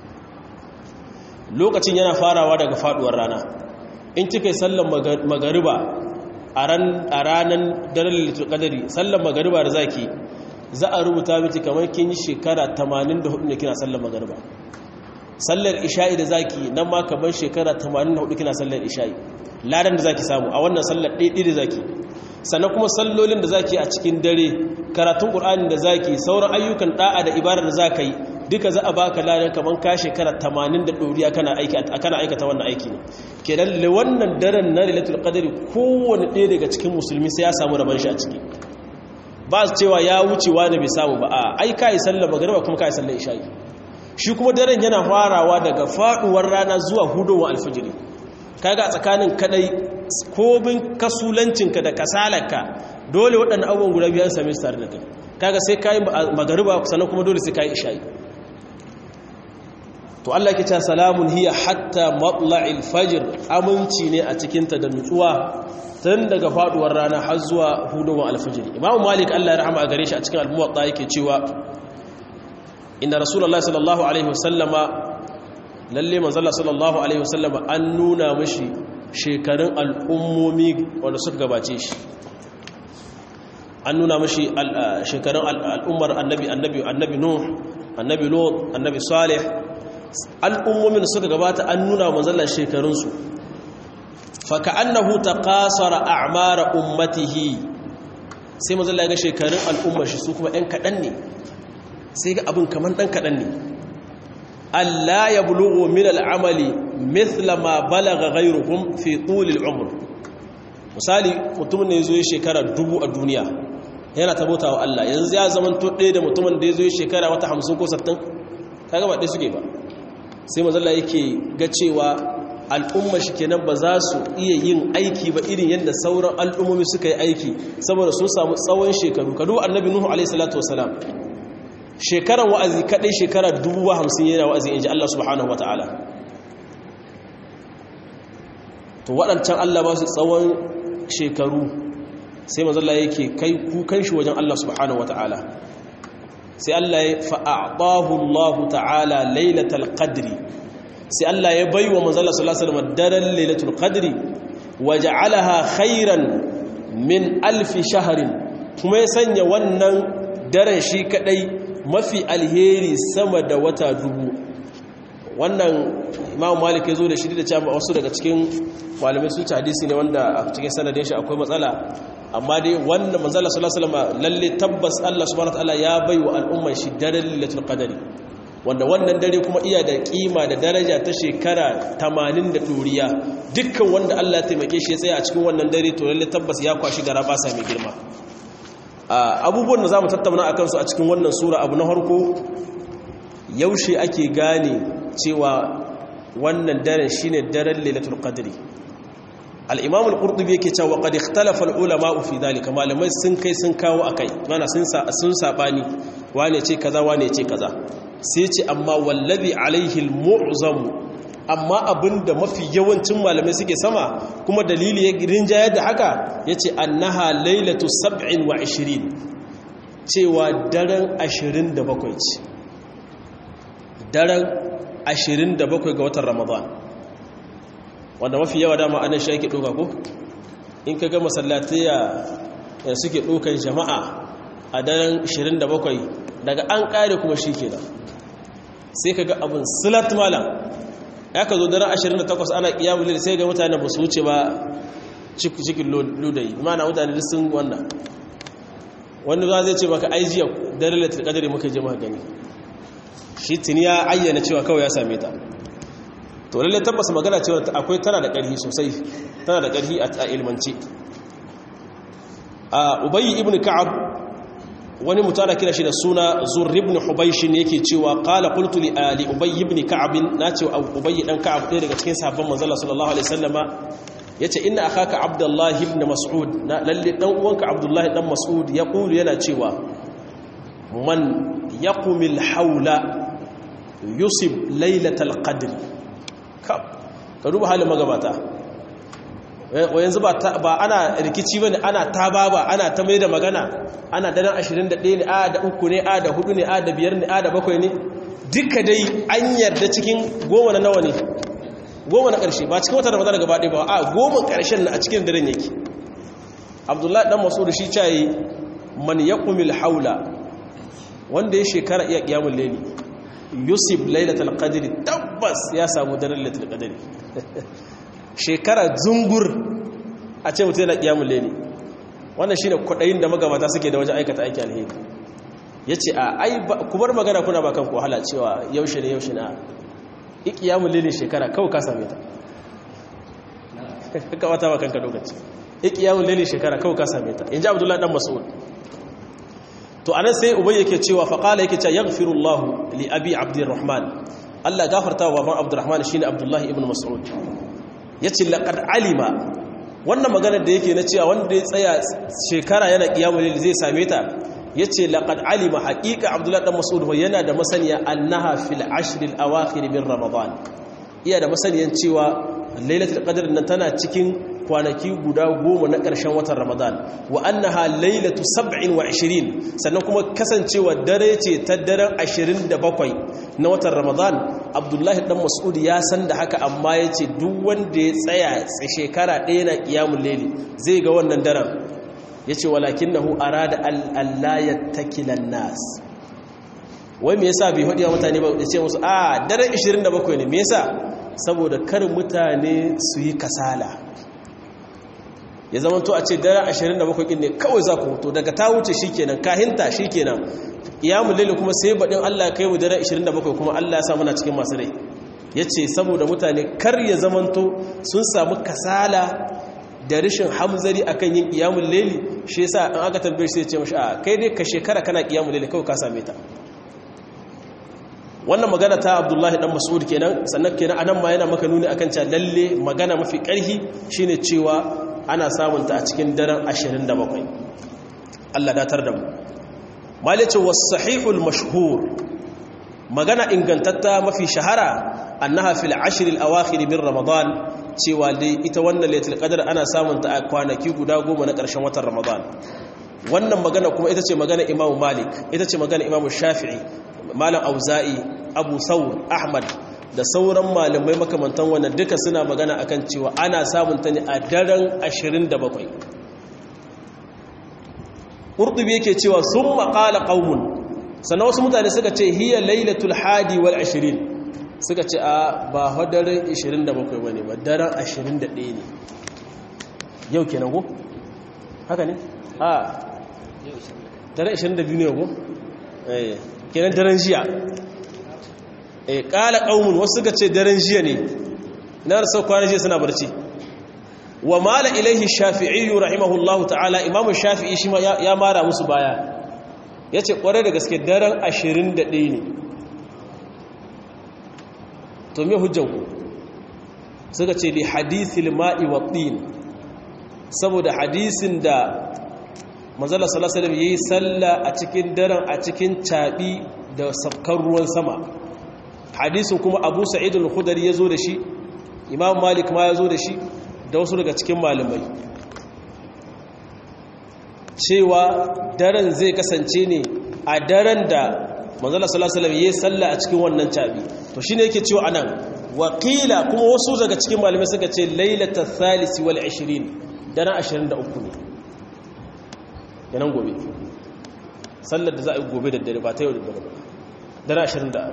lokacin yana farawa daga faduwar rana in kika yi sallan magariba a ranar daren litur kadari sallan magariba da zaki za a rubuta miki kamar kin yi shekara 84 ne kina sallan magariba sallar isha'i da zaki nan ma kamar shekara 84 kina sallar isha'i ladan da zaki samu a wannan sallar ɗaiɗi da zaki sannan kuma sallolin da zaki a cikin dare karatun ƙur'anin da zaki sauran ayyukan ɗa'a da ibadar da zaka yi duka za a baka ladan kamar ka shekara 80 da ɗoriya kana aikata wannan aiki ne kenan da wannan daren na lailatul qadri kowanne ɗaya daga cikin musulmi sai ya samu rabon shi a ciki ba su cewa ya wuce wani bai samu ba a ai kai sallar magriba kuma kai sallar isha'i shi kuma daren yana farawa daga faduwar rana zuwa hudowar alfijiri kaga tsakanin kadai komin kasulancinka da kasalarka dole waɗannan abubuwan guda biyan same su tare da kai kaga sai kai magriba sannan kuma dole sai kai isha'i to Allah ke cewa salamun hiya hatta matla'il fajr aminci ne a cikinta da nutsuwa tun daga faduwar rana har zuwa hudowar alfajiri imamu malik Allah ya rahama a gare shi a cikin al-muwatta yake cewa inna rasulullahi sallallahu alaihi wasallama lalle manzala sallallahu alaihi wasallama an nuna mashi shekarun al'ummomi wanda suka gabace shi an nuna mashi shekarun al'ummar annabi annabi annabi nuh annabi lot annabi salih al'ummomin suka gabata an nuna manzala shekarunsu faka annahu taqasara a'mara ummatihi sai manzala ya ga shekarun al'ummar shi su kuma ɗan kaɗan ne sai ga abin kamar ɗan kaɗan ne Allah ya bulugu min al'amali mithla ma balaga ghairuhum fi tulil umr misali mutumin ne zo shekara dubu a duniya yana tabota wa Allah yanzu ya zama to ɗaya da mutumin da ya zo shekara wata hamsin ko sattin kaga ba ɗaya suke ba sai mazalla yake ga cewa al'umma shi kenan ba za su iya yin aiki ba irin yadda sauran al'ummomi suka yi aiki saboda sun samu tsawon shekaru kadu annabi nuhu alaihi salatu wasalam shekaran wa'azi kadai shekara dubu hamsin yana wa'azi in ji Allah subhanahu wa ta'ala to waɗancan Allah ba su tsawon shekaru sai mazalla yake kai kukan shi wajen Allah subhanahu wa ta'ala sai Allah ya fa'a'ahu Allah ta'ala lailatul qadri sai Allah ya baiwa manzalla sallallahu alaihi wasallam daren lailatul qadri waja'alaha khairan min alfi shahrin kuma ya sanya wannan daren shi kadai mafi alheri sama da wata dubu wannan imam malik ya zo da shi da cewa wasu daga cikin malamai sun ci hadisi ne wanda a cikin sanadin shi akwai matsala amma dai wannan manzala sallallahu alaihi wasallam lalle tabbas Allah subhanahu wataala ya bai wa al'umman shi daren lailatul qadari wanda wannan dare kuma iya da kima da daraja ta shekara 80 da duriya dukkan wanda Allah ya taimake shi ya tsaya a cikin wannan dare to lalle tabbas ya kwashi gara ba sa mai girma abubuwan da za mu tattauna a kansu a cikin wannan sura abu na harko yaushe ake gane cewa wannan daren shi ne daren lailatul qadri al-imam al-qurtubi yake cewa qad ikhtalafa al-ulama fi dhalika malamai sun kai sun kawo akai mana sun sa sun sabani wane ce kaza wane ce kaza sai ce amma wallazi alaihi al-mu'zam amma abinda mafi yawancin malamai suke sama kuma dalili ya rinjayar da haka ya ce annaha lailatu sab'in wa ashirin cewa daren ashirin da bakwai ce daren ashirin da bakwai ga watan ramadan wanda mafi yawa dama anan shi ake ɗoka ko in ka ga masallataya da suke ɗokan jama'a a daren ashirin da bakwai daga an ƙare kuma shi ke sai ka ga abin silat malam ya ka zo daren 28 ana kiyamun lil sai ga mutane ba su wuce ba cikin ludayi mana mutane sun wannan wani za zai ce maka aijiya daren latin kadari muka je maka gani shi tuni ya ayyana cewa kawai ya same ta to lalle tabbas magana cewa akwai tana da ƙarfi sosai tana da ƙarfi a ilmance a ubayi ibn ka'ab wani mutana kira shi da suna zur ibn hubaysh ne yake cewa qala qultu li ali ubay ibn ka'ab na ce ubay dan ka'ab ɗaya daga cikin sahabban manzon sallallahu alaihi wasallama yace inna akhaka abdullah ibn mas'ud na lalle dan uwanka abdullah dan mas'ud ya kulu yana cewa man yaqumil haula yusib lailatal qadr ka ka duba halin magabata wa yanzu ba ana rikici bane ana tababa ana ta mai da magana ana daren 21 ne a da uku ne a da hudu ne a da biyar ne a da bakwai ne duka dai an yarda cikin goma na nawa ne goma na ƙarshe ba cikin wata ramadan gaba ɗaya ba a goma ƙarshen na a cikin daren yake abdullahi dan masu da shi cayi man yaqumil haula wanda ya shekara iya qiyamul layli yusuf lailatul qadri tabbas ya samu daren lailatul qadri shekara zungur a ce mutum yana qiyamul layli wannan shine kudayin da magabata suke da wajen aikata aiki alheri yace a ai ku bar magana kuna ba kanku wahala cewa yaushe ne yaushe na ikiyamun lilin shekara kawai ka same ta ka wata ba kanka lokaci ikiyamun lilin shekara kawai ka same ta inji abdullahi dan mas'ud to anan sai ubay yake cewa fa qala yake cewa yaghfirullahu li abi abdurrahman Allah gafarta wa baban abdurrahman shine abdullahi ibn mas'ud yace laqad alima wannan magana da yake na cewa wanda ya tsaya shekara yana kiyamun lilin zai same ta yace laqad alima haqiqa abdullahi dan mas'ud yana da masaniya annaha fil ashr al awakhir min ramadan iya da masaniyan cewa lailatul qadr nan tana cikin kwanaki guda goma na ƙarshen watan ramadan wa annaha lailatu 27 sannan kuma kasancewa dare ce ta daren 27 na watan ramadan abdullahi dan mas'ud ya san da haka amma ya ce duk wanda ya tsaya shekara ɗaya na ƙiyamun laili zai ga wannan daren ya ce walakin na hu'ara da al'allayar takilan nas wai me yasa bai haɗiya mutane ba ya ce musu a daren 27 ne me yasa saboda kar mutane su yi kasala ya zama to a ce daren 27 ɗin ne kawai za ku hoto daga ta wuce shi kenan kahinta shi kenan iyamun laili kuma sai baɗin Allah kai mu daren 27 kuma Allah ya sa muna cikin masu rai ya ce saboda mutane kar ya zamanto sun samu kasala da rashin hamzari akan yin iyamun laili shi yasa an aka tambaye sai ce mashi a kai dai ka shekara kana iyamun laili kawai ka same ta wannan magana ta abdullahi dan mas'ud kenan sannan kenan anan ma yana maka nuni akan cewa lalle magana mafi ƙarfi shine cewa ana samunta a cikin daren 27 Allah datar da mu malice wasahihul mashhur magana ingantatta mafi shahara annaha fil ashr al awakhir min ramadan cewa dai ita wannan lailatul qadr ana samun ta a kwanaki guda goma na ƙarshen watan ramadan wannan magana kuma ita ce magana imamu malik ita ce magana imamu shafi'i malam auza'i abu thawr ahmad da sauran malamai makamantan wannan duka suna magana akan cewa ana samun ta ne a daren 27 ƙurɗubi yake cewa sun maƙala ƙaumun sannan wasu mutane suka ce hiya lailatul hadi wal ashirin suka ce a ba hadarin 27 ba ne ba daren 21 ne yau kenan ko? haka ne? a daren 22 ne ko? kenan daren jiya e ƙala ƙaumun wasu suka ce daren jiya ne na da sau kwanan jiya suna barci wa mala ilaihi shafi'iyu rahimahullahu ta'ala imamu shafi'i shi ya mara musu baya ya ce kware da gaske daren 21 ne to me hujjanku suka ce li hadithil ma'i wa tin saboda hadisin da manzala sallallahu alaihi yayi salla a cikin daren a cikin caɓi da sabkar ruwan sama hadisin kuma abu sa'id al-khudri yazo da shi imam malik ma yazo da shi da wasu daga cikin malamai cewa daren zai kasance ne a daren da manzala sallallahu alaihi yayi salla a cikin wannan cabi to shine yake cewa anan wakila kuma wasu daga cikin malamai suka ce lailatul thalith wal 20 daren 23 ne yanan gobe sallar da za a yi gobe da dare ba ta yau da dare ba daren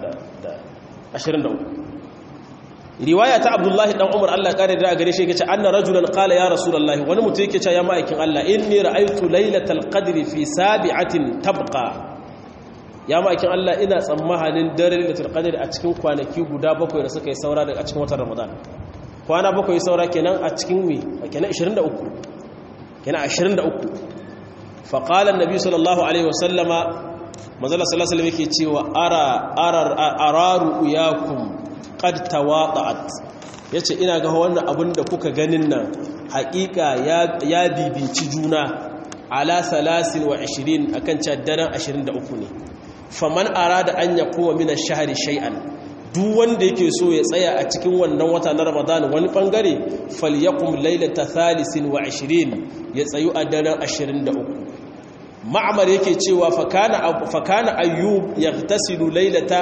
23 riwaya ta abdullahi dan umar Allah kare da gare shi yake ce anna rajulan qala ya rasulullahi wani mutum yake ce ya ma'aikin Allah inni ra'aytu lailatal qadri fi sabi'atin tabqa ya ma'aikin Allah ina tsammanin dare lailatul qadri a cikin kwanaki guda bakwai da suka yi saura daga cikin watan ramadan kwana bakwai saura kenan a cikin mi kenan 23 kenan 23 fa qala annabi sallallahu alaihi wasallama manzala sallallahu alaihi wasallam yake cewa ara arar araru yakum qad tawada'at yace ina ga wannan abin da kuka ganin nan haƙiƙa ya bibici juna ala 23 akan caddaran 23 ne faman arada an yakuwa min ash-shahri shay'an duk wanda yake so ya tsaya a cikin wannan wata na Ramadan wani bangare falyakum laylata 23 ya tsayu a daren 23 ma'amar yake cewa fakana ayyub ya tasiru lailata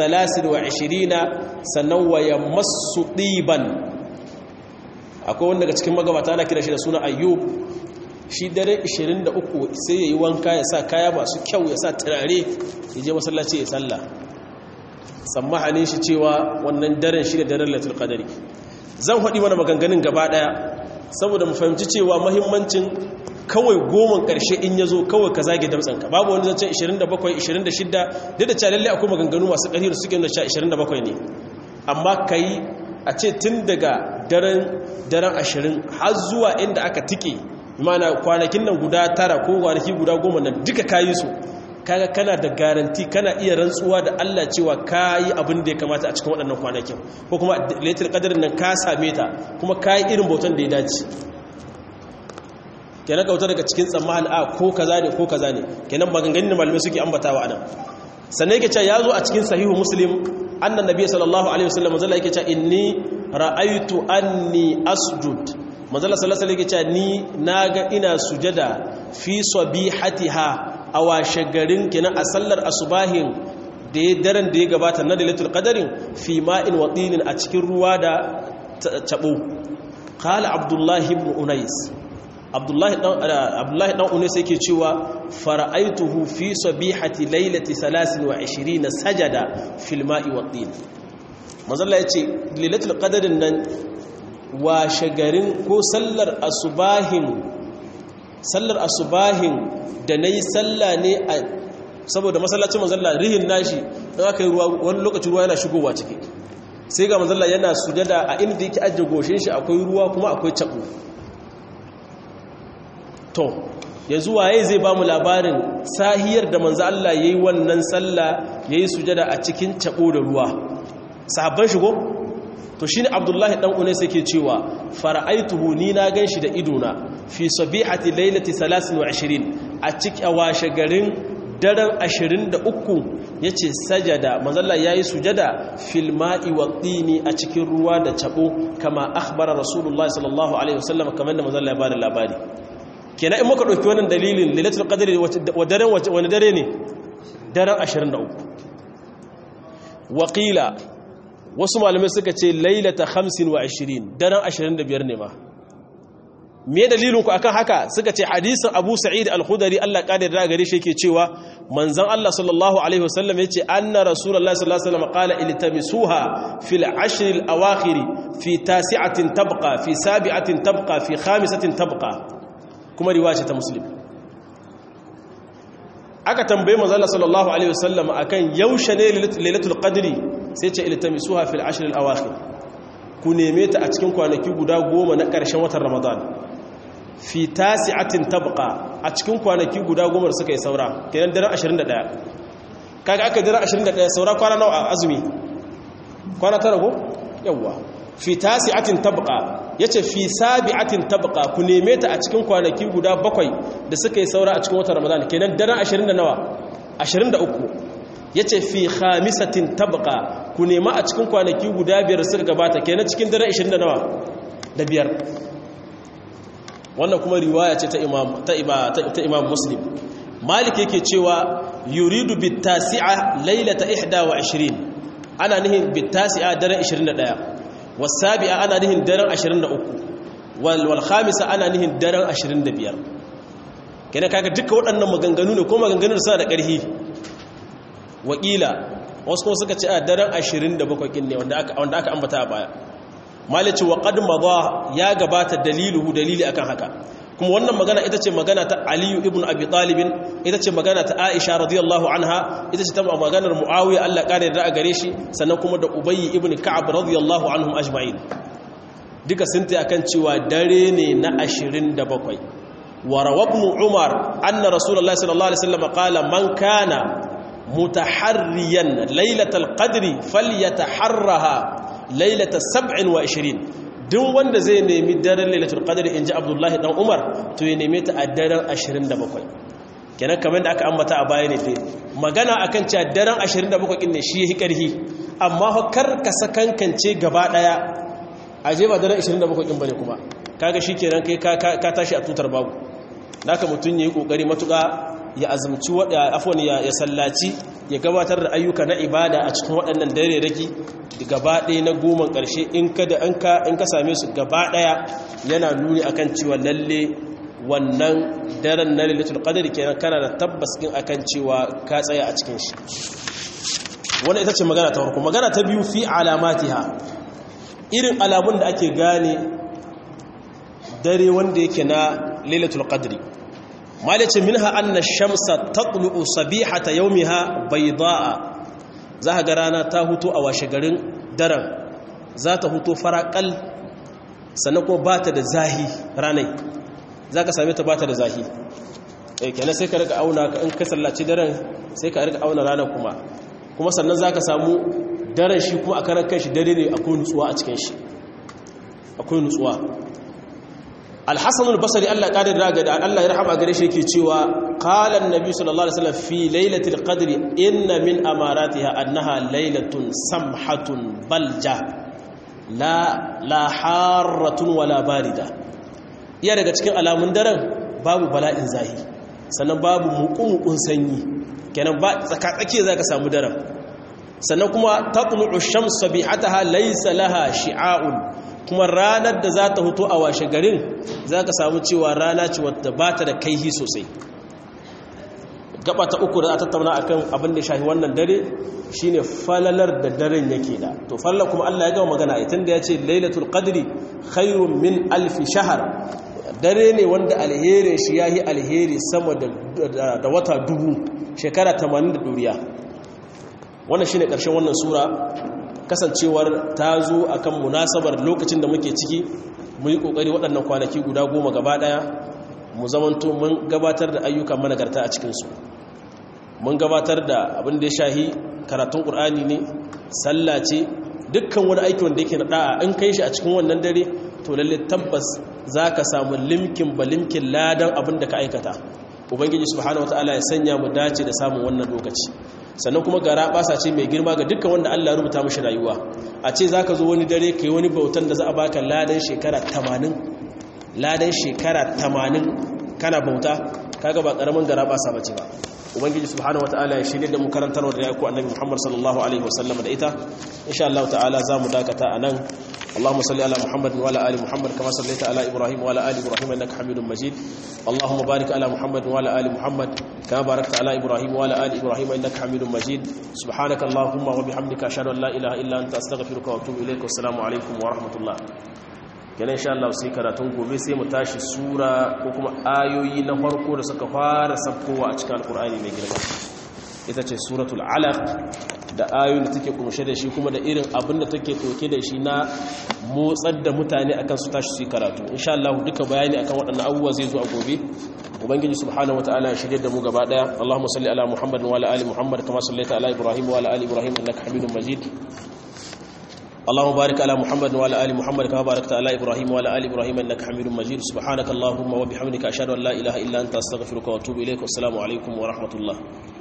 23 sannan waya masu ɗiban akwai wanda daga cikin magabata ana kira shi da suna ayyub shi dare 23 sai ya yi wanka ya sa kaya masu kyau ya sa turare ya je masallaci ya salla tsammahanin shi cewa wannan daren shi da daren latul qadari zan haɗi mana maganganun gaba ɗaya saboda mu fahimci cewa mahimmancin kawai goman ƙarshe in ya zo kawai ka zage damtsanka babu wani zancen 27 26 duk da calalle akwai maganganu masu ƙarfi da suke nuna 27 ne amma ka yi a ce tun daga daren 20 har zuwa inda aka tike mana kwanakin nan guda tara ko kwanaki guda goma nan duka ka yi su kaga kana da garanti kana iya rantsuwa da Allah cewa ka yi abin da ya kamata a cikin waɗannan kwanakin ko kuma laitar ƙadarin nan ka same ta kuma ka yi irin bautan da ya dace kenan kauta daga cikin tsammanin a ko kaza ne ko kaza ne kenan maganganun malamai suke ambatawa anan sannan yake cewa yazo a cikin sahihu muslim annan nabi sallallahu alaihi wasallam manzo yake cewa inni ra'aytu anni asjud manzo sallallahu alaihi yake cewa ni naga ina sujada fi sabihatiha a washe garin kenan a sallar asubahin da ya daren da ya gabata na lailatul qadarin fi ma'in wa tinin a cikin ruwa da tabo qala abdullahi ibn unais abdullahi dan unais yake cewa fara'aituhu fi sabihati lailati 23 sajada fil ma'i wat tin manzalla yace lailatul qadarin nan wa shagarin ko sallar asubahin sallar asubahin da nayi salla ne a saboda masallacin manzalla rihin nashi dan aka yi ruwa wani lokacin ruwa yana shigowa ciki sai ga manzalla yana sujada a inda yake ajiye goshin shi akwai ruwa kuma akwai cabo to yanzu waye zai ba mu labarin sahiyar da manzo Allah yayi wannan sallah yayi sujada a cikin cabo da ruwa sahabban shigo to shine Abdullahi dan Unais yake cewa fara'aituhu ni na ganshi da idona fi sabihati lailati 23 a cikin washe garin daren 23 yace sajada manzo Allah yayi sujada fil ma'i wa tini a cikin ruwa da cabo kama akhbara rasulullahi sallallahu alaihi wasallam kamar da manzo Allah ya bada labari kenan in muka ɗauki wannan dalilin lailatul qadri wa daren wani dare ne daren 23 waqila wasu malamai suka ce lailata 25 daren 25 ne ma me dalilin ku akan haka suka ce hadisin Abu Sa'id al-Khudri Allah kadir da gare shi yake cewa manzon Allah sallallahu alaihi wasallam yace anna rasulullahi sallallahu alaihi wasallam qala iltamisuha fil ashr al-awakhir fi tasi'atin tabqa fi sabi'atin tabqa fi khamisatin tabqa kuma riwaya ta muslim aka tambaye manzala sallallahu alaihi wasallam akan yaushe ne lailatul qadri sai ce iltamisuha fil ashr al awakhir ku neme ta a cikin kwanaki guda goma na ƙarshen watan ramadan fi tasi'atin tabqa a cikin kwanaki guda goma da suka yi saura kenan daren 21 kaga aka daren 21 saura kwana nawa a azumi kwana tara ko yawa fi tasi'atin tabqa yace fi sabi'atin tabqa ku neme ta a cikin kwanaki guda bakwai da suka yi saura a cikin watan Ramadan kenan daren 20 da nawa 23 yace fi khamisatin tabqa ku nema a cikin kwanaki guda biyar suka gabata kenan cikin daren 20 da nawa da biyar wannan kuma riwaya ce ta imam ta ta imam muslim malik yake cewa yuridu bit tasi'a lailata 21 ana nihin bit tasi'a daren 21 wasabi'a ana nihin daren 23 wal khamisa ana nihin daren 25 kenan kaga duka waɗannan maganganu ne ko maganganu da suna da ƙarfi wakila wasu kuma suka ce a daren 27 kin ne wanda aka wanda aka ambata a baya malici wa qad madha ya gabata daliluhu dalili akan haka kuma wannan magana ita ce magana ta aliyu ibn abi talibin ita ce magana ta aisha radiyallahu anha ita ce ta maganar muawiya Allah kare da a gare shi sannan kuma da ubayy ibn ka'ab radiyallahu anhum ajma'in duka sun ta akan cewa dare ne na 27 wa rawabnu umar anna rasulullahi sallallahu alaihi wasallam qala man kana mutaharriyan lailatal qadri falyataharraha lailatal 27 duk wanda zai nemi daren lailatul qadr inji abdullahi dan umar to ya neme ta a daren 27 kenan kamar da aka ambata a baya ne dai magana akan cewa daren 27 din ne shi yake karhi amma fa kar ka sakankance gaba daya aje ba daren 27 din bane kuma kaga shikenan kai ka tashi a tutar babu naka mutun yayi kokari matuka ya azumci wada afwan ya sallaci ya gabatar da ayyuka na ibada a cikin waɗannan dare raki gaba ɗaya na goma ƙarshe in ka da an ka in ka same su gaba ɗaya yana nuni akan cewa lalle wannan daren na lailatul qadr kenan kana da tabbas din akan cewa ka tsaya a cikin shi wannan ita ce magana ta farko magana ta biyu fi alamatiha irin alamun da ake gane dare wanda yake na lailatul qadri malice minha anna shamsa taqlu sabihata yawmiha baydaa za ga rana ta huto a washe garin daren za ta huto faraƙal sannan kuma ba ta da zahi ranai za ka same ta ba ta da zahi kenan sai ka rika auna in ka sallaci daren sai ka rika auna ranar kuma kuma sannan za ka samu daren shi kuma a karan kai shi dare ne akwai nutsuwa a cikin shi akwai nutsuwa al-hasan al-basri Allah kadar raga da Allah ya rahama gare shi yake cewa qala an-nabi sallallahu alaihi wasallam fi lailatul qadri inna min amaratiha annaha lailatun samhatun balja la la harratun wala barida iya daga cikin alamun daren babu bala'in zahi sannan babu muƙumuƙun sanyi kenan ba tsakatsake zaka samu daren sannan kuma tatlu'u shamsu bihataha laysa laha shi'a'un kuma ranar da za ta hutu a washe garin za ka samu cewa rana ce wadda ba ta da kaihi sosai gaba ta uku da a tattauna a kan abin da shahi wannan dare shine falalar da daren yake da to falalar kuma Allah ya gama magana a tun da ya ce lailatul qadri khairun min alfi shahar dare ne wanda alherin shi ya yi alheri sama da wata dubu shekara 80 da duniya wannan shine ƙarshen wannan sura kasancewar ta zo a kan munasabar lokacin da muke ciki mu yi ƙoƙari waɗannan kwanaki guda goma gaba ɗaya mu zamanto mun gabatar da ayyukan managarta a cikinsu mun gabatar da abin da ya shahi karatun ƙur'ani ne sallah ce dukkan wani aiki wanda yake na ɗa'a in kai shi a cikin wannan dare to lalle tabbas za ka samu limkin ba limkin ladan abin da ka aikata ubangiji subhanahu wataala ya sanya mu dace da samun wannan lokaci sannan kuma gara basa ce mai girma ga dukkan wanda Allah rubuta mashi rayuwa a ce zaka zo wani dare kai wani bautan da za a baka ladan shekara 80 ladan shekara 80 kana bauta kaga ba karamin gara basa bace ba ubangiji subhanahu wataala ya shirye da mu karantarwa da yaku annabi Muhammad sallallahu alaihi wasallam da ita insha Allah ta'ala za mu dakata anan اللهم صل على محمد وعلى ال محمد كما صليت على ابراهيم وعلى ال ابراهيم انك حميد مجيد اللهم بارك على محمد وعلى ال محمد كما باركت على ابراهيم وعلى ال ابراهيم انك حميد مجيد سبحانك اللهم وبحمدك اشهد ان لا اله الا انت استغفرك واتوب اليك والسلام عليكم ورحمه الله kenan insha Allah sai karatun gobe sai mu tashi sura ko kuma ayoyi na farko da suka fara sabkowa a cikin alkur'ani mai girma ita ce suratul alaq da ayoyin da take kumshe da shi kuma da irin abin da take toke da shi na motsar da mutane akan su tashi su karatu insha Allah duka bayani akan waɗannan abubuwa zai zo a gobe ubangiji subhanahu wataala ya shirye da mu gaba daya Allahumma salli ala Muhammad wa ala ali Muhammad kama sallaita ala Ibrahim wa ala ali Ibrahim innaka Hamidum Majid اللهم بارك على محمد وعلى ال محمد كما باركت على ابراهيم وعلى ال ابراهيم انك حميد مجيد سبحانك اللهم وبحمدك اشهد ان لا اله الا انت استغفرك واتوب اليك والسلام عليكم ورحمه الله